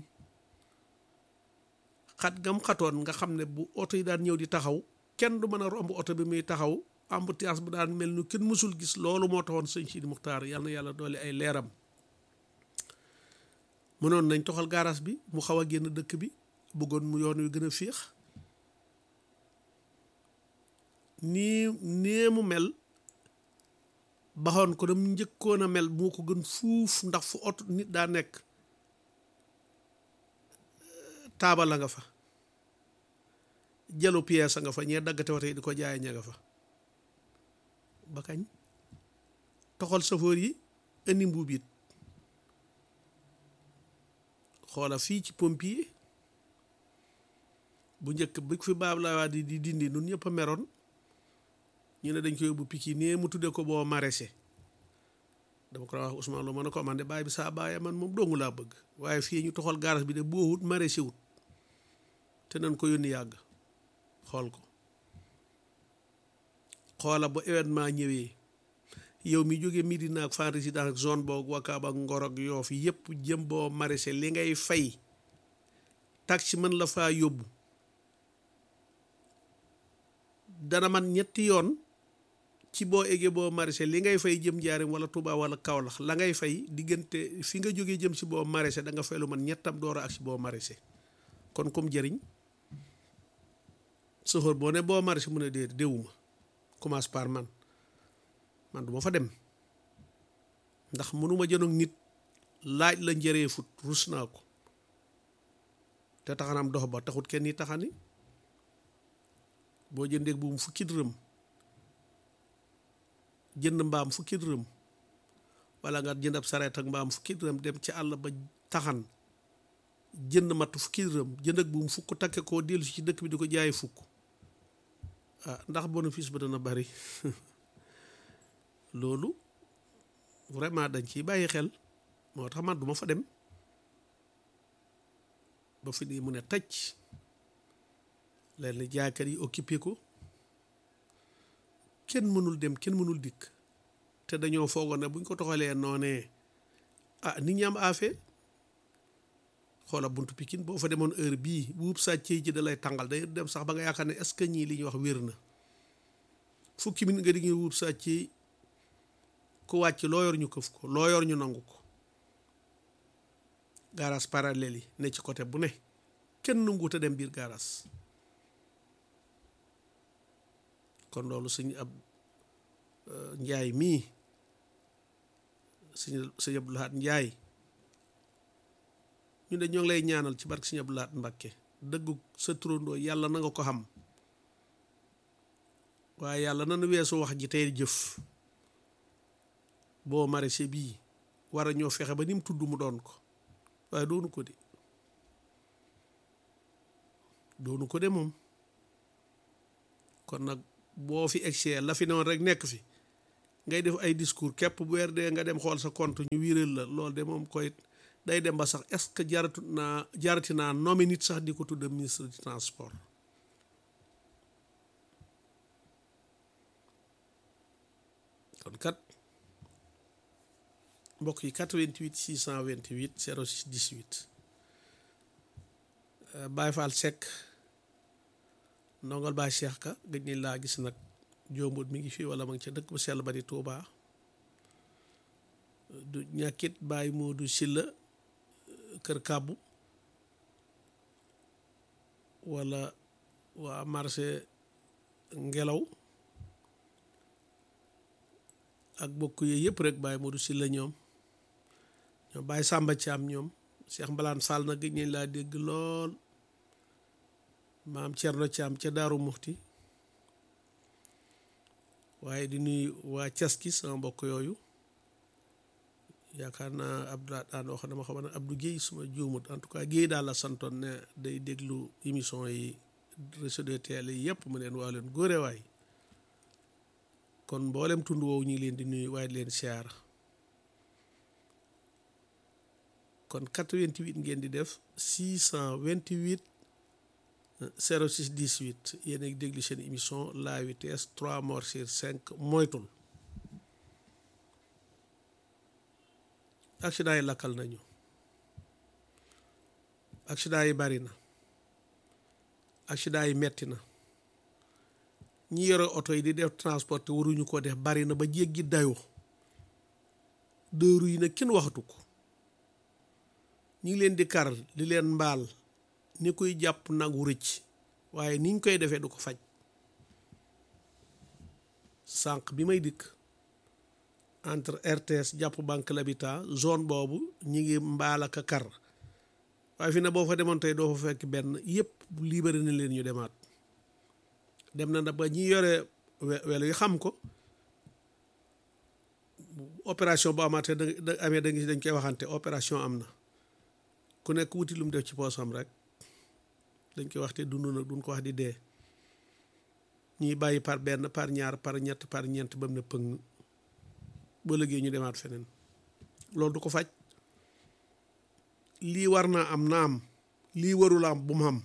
xat gam xatoon nga xam ne bu oto yi daan ñëw di taxaw kenn du mën a romb oto bi muy taxaw embouteillage bu daan mel ni kenn mësul gis loolu moo taxoon sëñ Sidi Muxtaar yal na yàlla doole ay leeram mënoon nañ toxal garage bi mu xaw a génn dëkk bi bëggoon mu yoon wi gën a féex nii nee mu mel baxoon ko dam njëkkoon a mel moo ko gën fuuf ndax fu oto nit daa nekk taabal la nga fa jalu pièce nga fa ñee daggate wate yi di ko jaay ña nga fa ba kañ toxal safoor yi indi mbuub it xoola fii ci pompier bu njëkk bi fi baab la waa di di dindi nun ñëpp a meroon ñu ne dañ ko yóbbu piki nee mu tudde ko boo maraîcher dama ko wax Ousmane Lo ma ne ko man de baay bi saa baay man moom dongu laa bëgg waaye fii ñu toxal garage bi de boo wut maraîcher wut te nañ ko yónni yàgg xool ko xoola bu événement ñëwee yow mi jóge Médina ak Fann Résidence ak zone boog Wakaam ak Ngor ak Yoff yëpp jëm boo maraîcher li ngay fay taxi mën la faa yóbbu dana man ñetti yoon ci boo eggee boo maraîcher li ngay fay jëm Njaaréem wala Touba wala Kaolack la ngay fay diggante fi nga jógee jëm si boo maraîcher da nga fay lu man ñettam door ak si boo maraîcher kon comme jëriñ sofër boo ne boo maraîcher mu ne dee déwuma commence par man man du ma fa dem ndax mënuma jënoog nit laaj la njëree fut rus naa ko te taxanam dox ba taxut kenn yi taxani boo jëndee bu mu fukki dërëm jënd mbaam fukki dërëm wala nga jënd ab sareet ak mbaam fukki dërëm dem ci àll ba taxan jënd matt fukki dërëm jënd ak bu mu fukk takke koo dellu ci dëkk bi di ko jaay fukk ah ndax bénéfice ba dana bari loolu vraiment dañ ciy bàyyi xel moo tax man duma fa dem ba fi nii mu ne tëj leen ni jaaykat yi occupé ko kenn mënul dem kenn mënul dikk te dañoo foogoon ne buñ ko toxalee noonee ah nit ñi am affaire xoola buntu Pikine boo fa demoon heure bii buub sàccee ji da lay tàngal day dem sax ba nga yaakaar ne est-ce que ñii li ñuy wax wér na fukki minute nga di ngi wuub sàccee ku wàcc loo yor ñu këf ko loo yor ñu nangu ko garage parallèle yi ne ci côté bu ne kenn nanguut a dem biir garage kon loolu suñu ab njaay mii suñu sëñ Abdou Lahad njaay ñu de ñoo ngi lay ñaanal ci barke sëñ Abdou Lahad Mbakke dëggu sa turandoo yàlla na nga ko xam waaye yàlla nanu weesu wax ji tey jëf boo maraîcher bii war a ñoo fexe ba ni mu tudd mu doon ko waaye doonu ko de doonu ko de moom kon nag boo fi egsee la fi noonu rek nekk fi ngay def ay discours képp bu weer dee nga dem xool sa compte ñu wiiral la loolu de moom koy day dem ba sax est-ce que jaratu naa jarati naa nommé nit sax di ko tudde ministre du transport kon kat mbokk yi 88 628 06 18 Baye Fall Seck ndongal Baye Cheikh Ka gëj ni laa gis nag jombut mi ngi fii wala ma ngi ca dëkk bu sell ba di Touba du ñàkkit Baye Modou Silla kër kàbbu wala waa marché ngelaw ak bokk yooyu yëpp rek Baye Modou Silla ñoom ñoom Baye Samba Thiam ñoom Cheikh Mbalaan Sall na gëj nañ laa dégg lool maam Thierno Thiam ca Daaru Muxti waaye di nuyu waa Caski sama mbokk yooyu yaakaar naa Abdou daan wax dama xam ne Abdou Guèye suma juumut en tout cas Guèye daal la santoon ne day déglu émission yi réseau de télé yi yëpp mu leen waa leen góore waay kon mboolem tund woowu ñu ngi leen di nuyu waaye di leen siyaara kon 88 ngeen di def 628 06 18 yéen a ngi déglu seen émission la vitesse 3 morts sur 5 moytul accident yi lakkal nañu accident yi bari na accident yi metti na ñi yore oto yi di def transport te waruñu ko def bari na ba jéggi dayoo dëru yi nag kenn waxatu ko ñi ngi leen di kar di leen mbaal ni koy jàpp nagu rëcc waaye niñ koy defee du ko faj sànq bi may dikk entre RTS jàpp banque l'habitat zone boobu ñi ngi mbaal ak a kar waaye fi ne boo fa demoon tey doo fa fekk benn yëpp libéré na leen ñu demaat dem na nag ba ñi yore welo yi xam ko opération bu amaatee da amee da dañ koy waxante opération am na ku nekk wuti lu mu def ci poosam rek dañ koy wax te dund nag duñ ko wax di dee ñuy bàyyi par benn par ñaar par ñett par ñeent ba mu ne pëng ba léegi ñu demaat feneen loolu du ko faj lii war naa am na am lii warul am bu mu am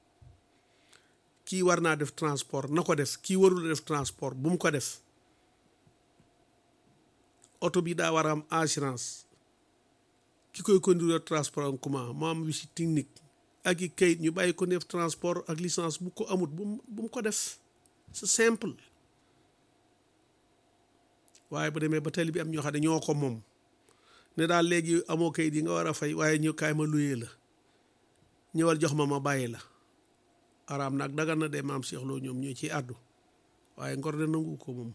kii war naa def transport na ko def kii warul def transport bu mu ko def oto bi daa war a am assurance ki koy conduire transport en commun mu am visite technique ak i kayit ñu bàyyi ko def transport ak licence bu ko amut bu mu ko def c'est simple waaye bu demee ba tali bi am ñoo xam ne ñoo ko moom ne daal léegi amoo kayit yi nga war a fay waaye ñu kaay ma luyee la ñëwal jox ma ma bàyyi la araam nag dagan na de maam Cheikh Lo ñoom ñoo ciy àddu waaye ngor de nangu ko moom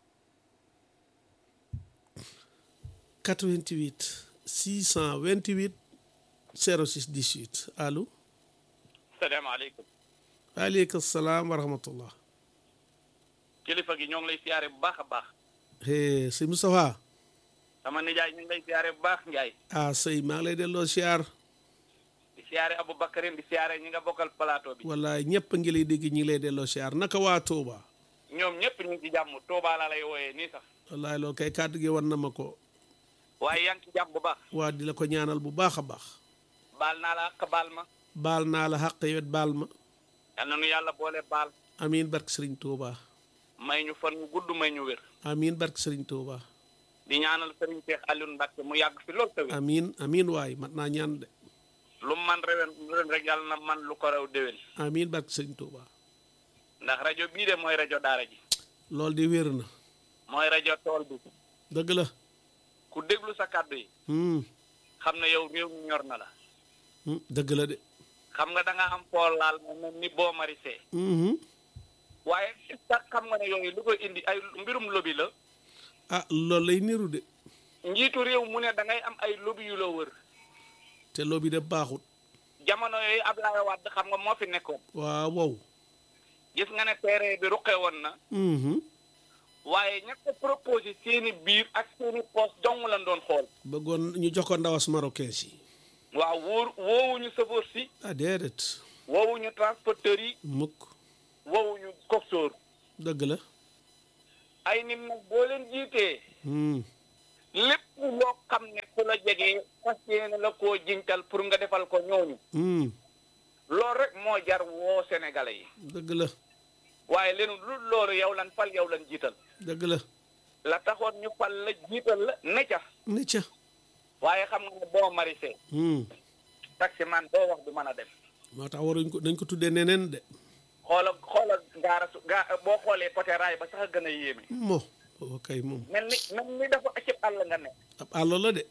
88 628 06 18 allo salaamaaleykum waaleykum salaam wa rahmatullah kilifa gi ñoo ngi lay siyaare bu baax a baax hee sëñ Moustapha sama nijaay ñu ngi lay siyaare bu baax Njaay ah sëy maa ngi lay delloo siyaar di siyaare Aboubacarin di siyaare ñi nga bokkal plateau bi wallaay ñëpp a ngi lay dégg ñi ngi lay delloo siyaar naka waa Touba ñoom ñëpp ñu ngi ci jàmm Touba laa lay wooyee nii sax wallaay loolu kay kàddu gi wan na ma ko waaye yaa ngi ci jàmm bu baax waa di la ko ñaanal bu baax a baax baal naa la ak baal ma baal naa la xàq yowet baal ma yal na nu yàlla boole baal amiin barke sëriñ Touba may ñu fan mu gudd may ñu wér amiin barke sëriñ Touba di ñaanal sëriñ Cheikh Alioune Mbacke mu yàgg fi lool te wér amiin amiin waay mat naa ñaan de lu man rewen ren rek yàlla na man lu ko raw déwén amiin barke sëriñ Touba ndax rajo bii de mooy rajo daara ji loolu di wér na mooy rajo tool bi dëgg la ku déglu sa kàddu yi hum xam ne yow réew mi ñor na la hum dëgg la de xam nga da nga am pool laal mu mel ni boo marisee hum waaye sax xam nga ne yooyu lu koy indi ay mbirum lobby la ah loolu lay niru de njiitu réew mu ne da ngay am ay lobby yu la wër te loo bi de baaxut jamono yooyu Ablaye Wade xam nga moo fi nekkoon waaw wow gis nga ne terrain bi ruqe woon na hum waaye ña ko proposé seeni biir ak seeni poste dong lañ doon xool bëggoon ñu jox ko ndawas marocain si waaw wóor woowuñu chauffeur si ah déedéet woowuñu transporteur yi mukk woowuñu coxeur dëgg la ay nit nag boo leen jiitee Hmm. lépp loo xam ne ku la jegee fas yéene la koo jiñtal pour nga defal ko ñooñu Hmm. loolu rek moo jar woo sénégalais yi dëgg la waaye leen lu loolu yow lan fal yow lan jiital dëgg la la taxoon ñu fal la jiital la ne ca ni ca waaye xam nga ne boo marisé Hmm. taxi man doo wax du mën a dem moo tax waruñ ko dañ ko tuddee neneen de xoola xoola gaara su gaa boo xoolee côté raay ba sax a gën a yéeme mo booba kay moom mel ni mel ni dafa acib àll nga ne ab àll la de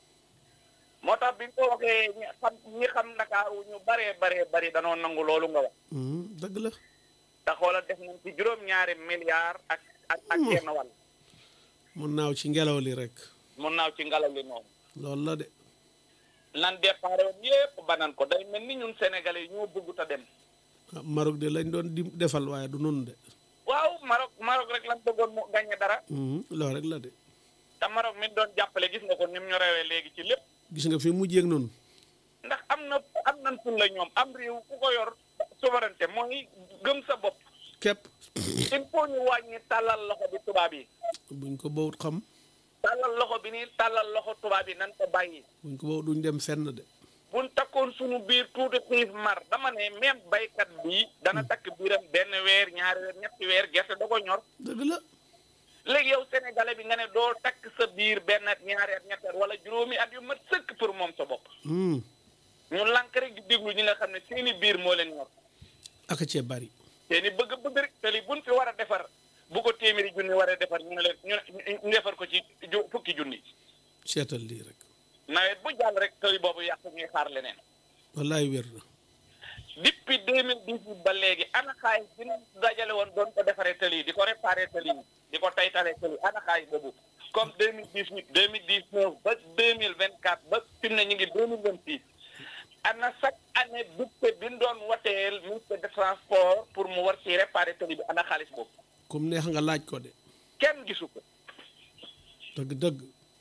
moo tax bi nga ko waxee ñi xam ñi xam Ndakaaru ñu baree baree bari danoo nangu loolu nga wax Hmm. dëgg la te xoola def nañ ci juróom-ñaari milliards ak ak ak Hmm. genn wàll mu naaw ci ngelaw li rek mun naaw ci ngelaw li moom loolu la de nan départ woon yépp banan ko day mel ni ñun sénégalais yi ñoo bëggut a dem ah Maroc de lañ doon di defal waaye du noonu de waaw Maroc Maroc rek lan bëggoon mu gagné dara Hmm. loolu rek la de te Maroc mi doon jàppale gis nga ko ni mu ñu rewee léegi ci lépp gis nga fi mujjee ak noonu ndax am na am nañ ful la ñoom am réew ku ko yor souveraineté mooy gëm sa bopp képp il faut ñu wàññi tàllal loxo bi tubaab yi buñ ko bawut xam tàllal loxo bi nii tàllal loxo tubaab yi nan ko bàyyi buñ ko bawut duñ dem fenn de buñ takkoon suñu biir tuuti xiif mar dama ne même baykat bi dana takk biiram benn weer ñaari weer ñetti weer gerte da ko ñor dëgg la léegi yow sénégalais bi nga ne doo takk sa biir benn at ñaari at ñetti at wala juróomi at yu mat sëkk pour moom sa bopp Hmm. ñu lànk rek di déglu ñi nga xam ne seeni biir moo leen ñor aka cee bari seeni bëgg bëgg rek te li buñ fi war a defar bu ko téeméeri junni war a defar ñu ne leen ñu ne ñu defar ko ci ju- fukki junni seetal lii rek nawet bu jàll rek tey boobu yàq ñuy xaar leneen wallaay wér na depuis deux mille dix-huit ba léegi ana xaalis bi ñu dajale woon doon ko defaree tëli yi di ko réparé tëli yi di ko taytalee tëli ana xaalis boobu comme deux mille dix-huit deux mille dix-neuf ba deux mille vingt-quatre ba fi mu ne ñu ngi deux mille vingt-six ana chaque année budget bi ñu doon wateel ministre de transport pour mu war ci réparé tëli bi ana xaalis boobu comme neex nga laaj ko de kenn gisu ko dëgg dëgg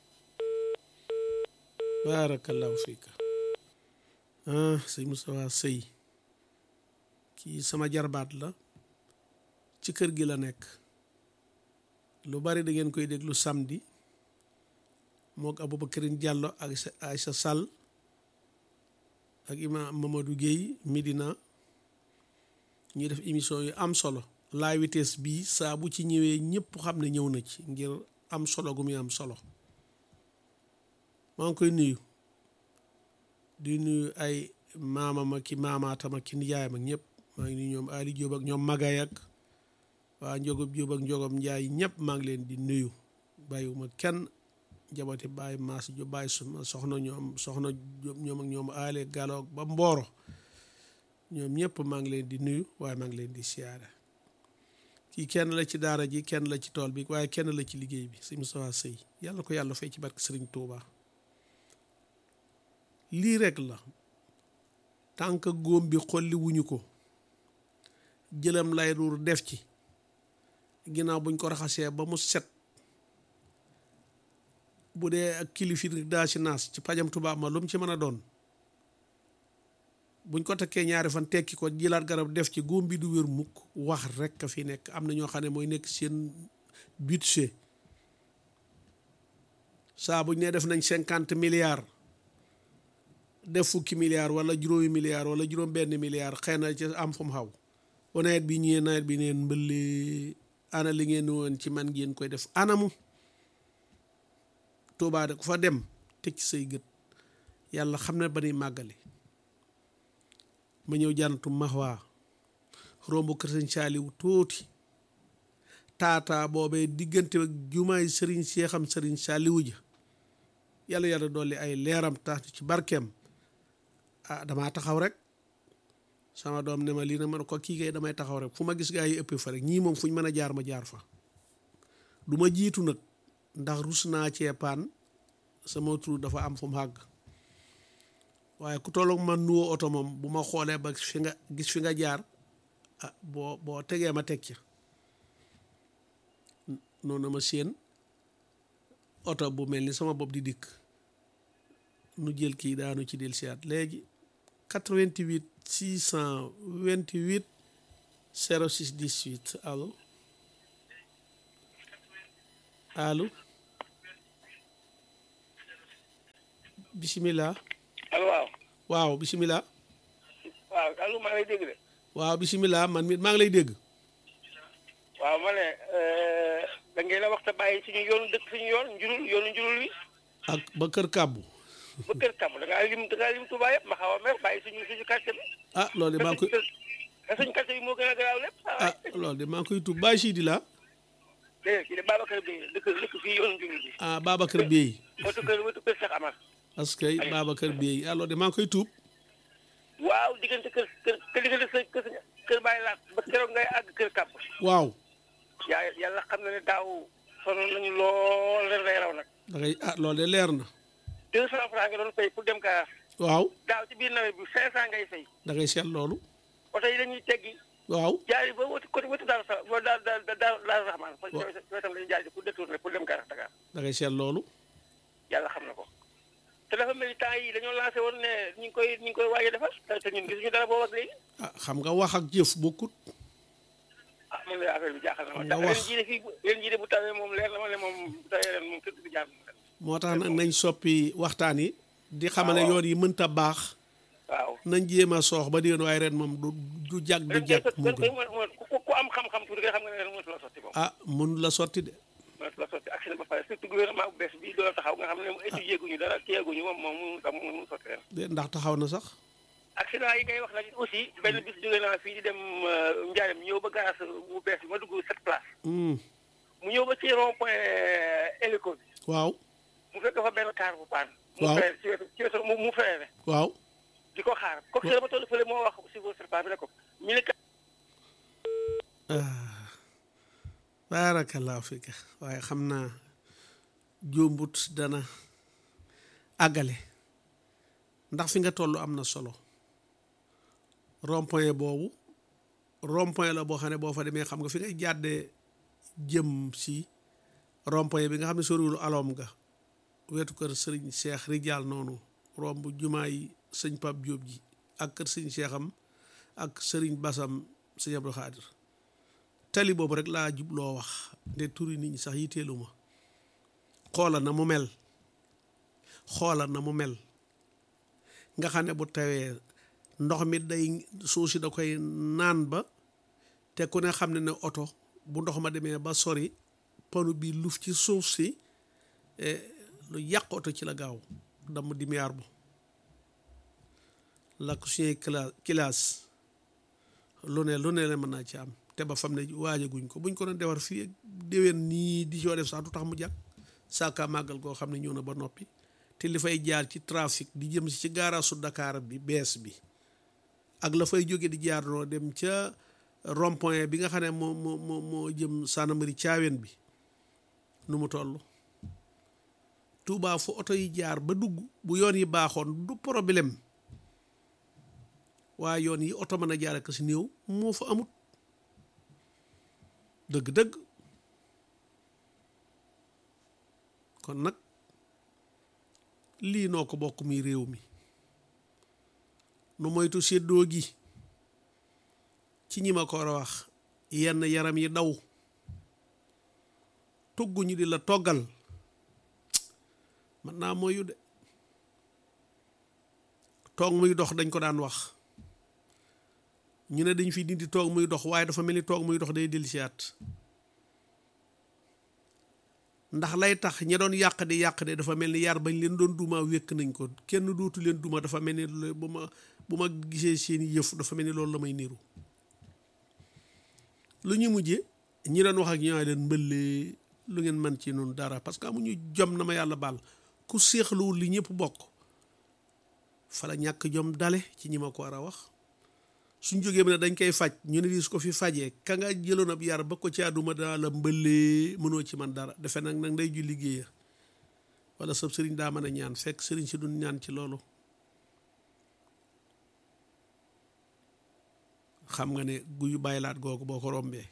barakallahu fiika ah sëñ Moustapha Sëy kii sama jarbaat la ci kër gi la nekk lu bari da ngeen koy déglu samedi mook Aboubacarine Diallo ak Aïssa Sall ak imam Mamadou Guèye Medina ñuy def émission yu am solo la vitesse bii saa bu ci ñëwee ñëpp xam ne ñëw na ci ngir am solo gu muy am solo maa ngi koy nuyu di nuyu ay maamam ak ki maamaatam ak ki nijaayam ak ñëpp maa ngi nuyu ñoom Ali Diop ak ñoom Magay ak waa Njogub Diop ak Njogom Njaay ñëpp maa ngi leen di nuyu bàyyiwuma kenn jabati bàyyi maas jo bàyyi suma soxna ñoom soxna Diop ñoom ak ñoom aale galoog ba mbooro ñoom ñëpp maa ngi leen di nuyu waaye maa ngi leen di siyaare kii kenn la ci daara ji kenn la ci tool bi waaye kenn la ci liggéey bi sëñ Moustapha Sëy yàlla ko yàlla fay ci barke Sëriñ Tuuba lii rek la tànk góom bi xolli wuñu ko jëlam lay ruur def ci ginnaaw buñ ko raxasee ba mu set bu dee ak kilifir daa ci naas ci pajam tubaab ma lu mu ci mën a doon buñ ko takkee ñaari fan tekki ko jilaat garab def ci góom bi du wér mukk wax rek a fi nekk am na ñoo xam ne mooy nekk seen budget saa buñ ne def nañ cinquante milliards def fukki milliards wala juróomi milliards wala juróom benn milliards xëy na ci am fu mu xaw ba nawet bi ñëwee nawet bi neen mbëlle ana li ngeen woon ci man ngeen koy def anamu Tuubaa de ku fa dem teg ci say gët yàlla xam ne ba nuy màggale ma ñëw jànnatu maxwaa romb kër sëñ saaliw tuuti taataa boobee diggante ak jumaay sëriñ seexam sëriñ saaliwu ja yàlla yàlla dolli ay leeram tax ci barkeem ah damaa taxaw rek sama doom ne ma lii na ma ne ko kii kay damay taxaw rek fu ma gis gaa yi ëppee fa rek ñii moom fu ñu mën a jaar ma jaar fa du ma jiitu nag ndax rus naa cee paan sama tur dafa am fu mu àgg waaye ku tolloog man nuwoo oto moom bu ma xoolee ba fi nga gis fi nga jaar ah boo boo tegee ma teg ca noonu ma séen oto bu mel ni sama bopp di dikk nu jël kii daanu ci del siyaat léegi 88 628 06 18 allo allo bisimilah allo waaw waaw bisimilah waaw allo maa ngi lay dégg de waaw bisimilah man mi maa ngi lay dégg waaw ma ne da ngeen a wax te bàyyi suñu yoonu dëkk suñu yoon njurul yoonu njurul wi ak ba kër kàbbu ba kër kàmm da ngaa lim da ngaa lim Touba yëpp ma xaw a mer bàyyi suñu suñu quartier bi ah loolu de maa ngi koy te suñu quartier bi moo gën a garaaw lépp ah loolu de maa ngi koy tuub Baye Sidi la déedéet kii de Babacar Bey dëkk dëkk fii yoonu njurul bi ah Babacar Bey wetu kër wetu kër Cheikh Amar parce que Babacar Bey ah loolu de maa ngi koy tuub waaw diggante kër kër kër diggante sa kër kër bàyyi laat ba keroog ngay àgg kër kàpp waaw yaa yàlla xam na ne daaw sonoon nañu lool ren lay raw nag da ngay ah loolu de leer na deux cent francs nga doon fay pour dem Kayar waaw daaw ci biir nawet bi cinq cent ngay fay da ngay seet loolu oto yi dañuy teggi waaw jaari ba wëtu côté wëtu daal sa ba daal daal daal daal raxmaan fa wetam lañu jaari pour détourner pour dem Kayar Dakar da ngay seet loolu yàlla xam na ko te dafa mel ni temps yi dañoo lancé woon ne ñu ngi koy ñu ngi koy waaj a defar te ñun gisuñu dara boobu ak léegi ah xam nga wax ak jëf bokkut ah moom la affaire bi jaaxal na ma Nga ndax wax. leen jii de fii leen jii de bu tawee moom leer na ma ne moom bu tawee ren moom kër gi jaar na moo tax nag nañ soppi waxtaan yi di xamale waaw. yoon yi mënta baax waaw nañ jéem a soox ba déwén waaye ren moom du du jag du ren jag koy mu ren koy gën mo- mo- ku ku am xam-xam tuuti nga xam nga ne ren mënatu la sotti moom ah mënu la sotti de mënatu la sotti accident ba pare surtout gouvernement bu bees bi doo taxaw nga xam ne étudier guñu dara téyeguñu moom moom mënu tax mënu sotti ren de ndax taxaw na sax accident yi ngay wax nag aussi benn bis jóge naa fii di dem Ndiarème ñëw ba garage bu bees bi ma dugg sept place Hmm, mu ñëw ba ci rond point hélico bi waaw mu fekk fa benn car bu paan mu Waaw. frère ci wetu ci wetu mu mu frère waaw di ko xaar kooku si la ma toll fële moo wax si vos serpent bi ne ko ñu ne ah baarakallaahu fika waaye xam naa jóombut dana àggale ndax fi nga toll am na solo rond-point boobu rond-point la boo xam ne boo fa demee xam nga fi ngay jàddee jëm si rond-point bi nga xam ne soriwul aloom nga wetu kër sëriñ Cheikh Rijaal noonu romb jumaa yi sëñ Pape Diop ji ak kër sëñ Cheikham ak sëriñ Basam sëñ Abdou Khadir tali boobu rek laa jubloo wax ne turi nit ñi sax yitteelu ma xoola na mu mel xoola na mu mel nga xam ne bu tawee ndox mi day suuf si da koy naan ba te ku ne xam ne ne oto bu ndox ma demee ba sori panu bi luf ci suuf si eh, lu yàq oto ci la gaaw damm di miyaar bu lakk suñuy cla classe lu ne lu ne la mën naa ci am te ba fam ne waajaguñ ko buñ ko doon defar fii ak déwén nii di soo def sax du tax mu jàkk saaka màggal koo xam ne ñëw na ba noppi te li fay jaar ci trafic di jëm si ci gaaraasu Dakar bi bees bi ak la fay jóge di jaar noo dem ca rond-point bi nga xam ne moo moo moo moo jëm Sanamari Caaween bi nu mu toll Touba fu oto yi jaar ba dugg bu yoon yi baaxoon du problème waaye yoon yi oto mën a jaar ak si néew moo fa amut dëgg-dëgg kon nag lii noo ko bokk muy réew mi nu moytu séddoo gi ci ñi ma ko war a wax yenn yaram yi daw togguñu di la toggal mën naa moyu de toog muy dox dañ ko daan wax ñu ne dañ fi dindi toog muy dox waaye dafa mel ni toog muy dox day dellusiwaat ndax lay tax ña doon yàq di yàq de dafa mel ni yar bañ leen doon duma wékk nañ ko kenn dootu leen duma dafa mel ni lu- bu ma bu ma gisee seeni yëf dafa mel ni loolu la may niru lu ñu mujje ñi doon wax ak ñoo leen mbëllee lu ngeen mën ci noonu dara parce que amuñu jom na ma yàlla baal ku séexluwul li ñëpp bokk fa la ñàkk jom dale ci ñi ma ko war a wax suñ jógee ne dañ koy faj ñu ne di su ko fi fajee ka nga jëloon ab yar ba ko ci àdduma daa la mbëllee mënoo ci man dara defe nag nag nday ju liggéeya wala sab sëriñ daa mën a ñaan fekk sëriñ si duñ ñaan ci loolu xam nga ne guyu bàyyilaat googu boo ko rombee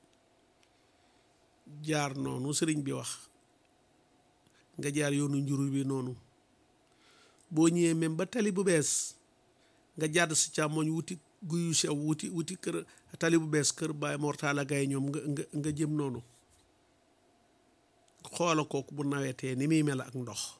jaar noonu sëriñ bi wax nga jaar yoonu njuru bi noonu boo ñëwee même ba tali bu bees nga jàdd si càmmoñ wuti guyu sew wuti wuti kër tali bu bees kër Baay Mortala Gaye ñoom nga nga nga jëm noonu xoola kooku bu nawetee ni muy mel ak ndox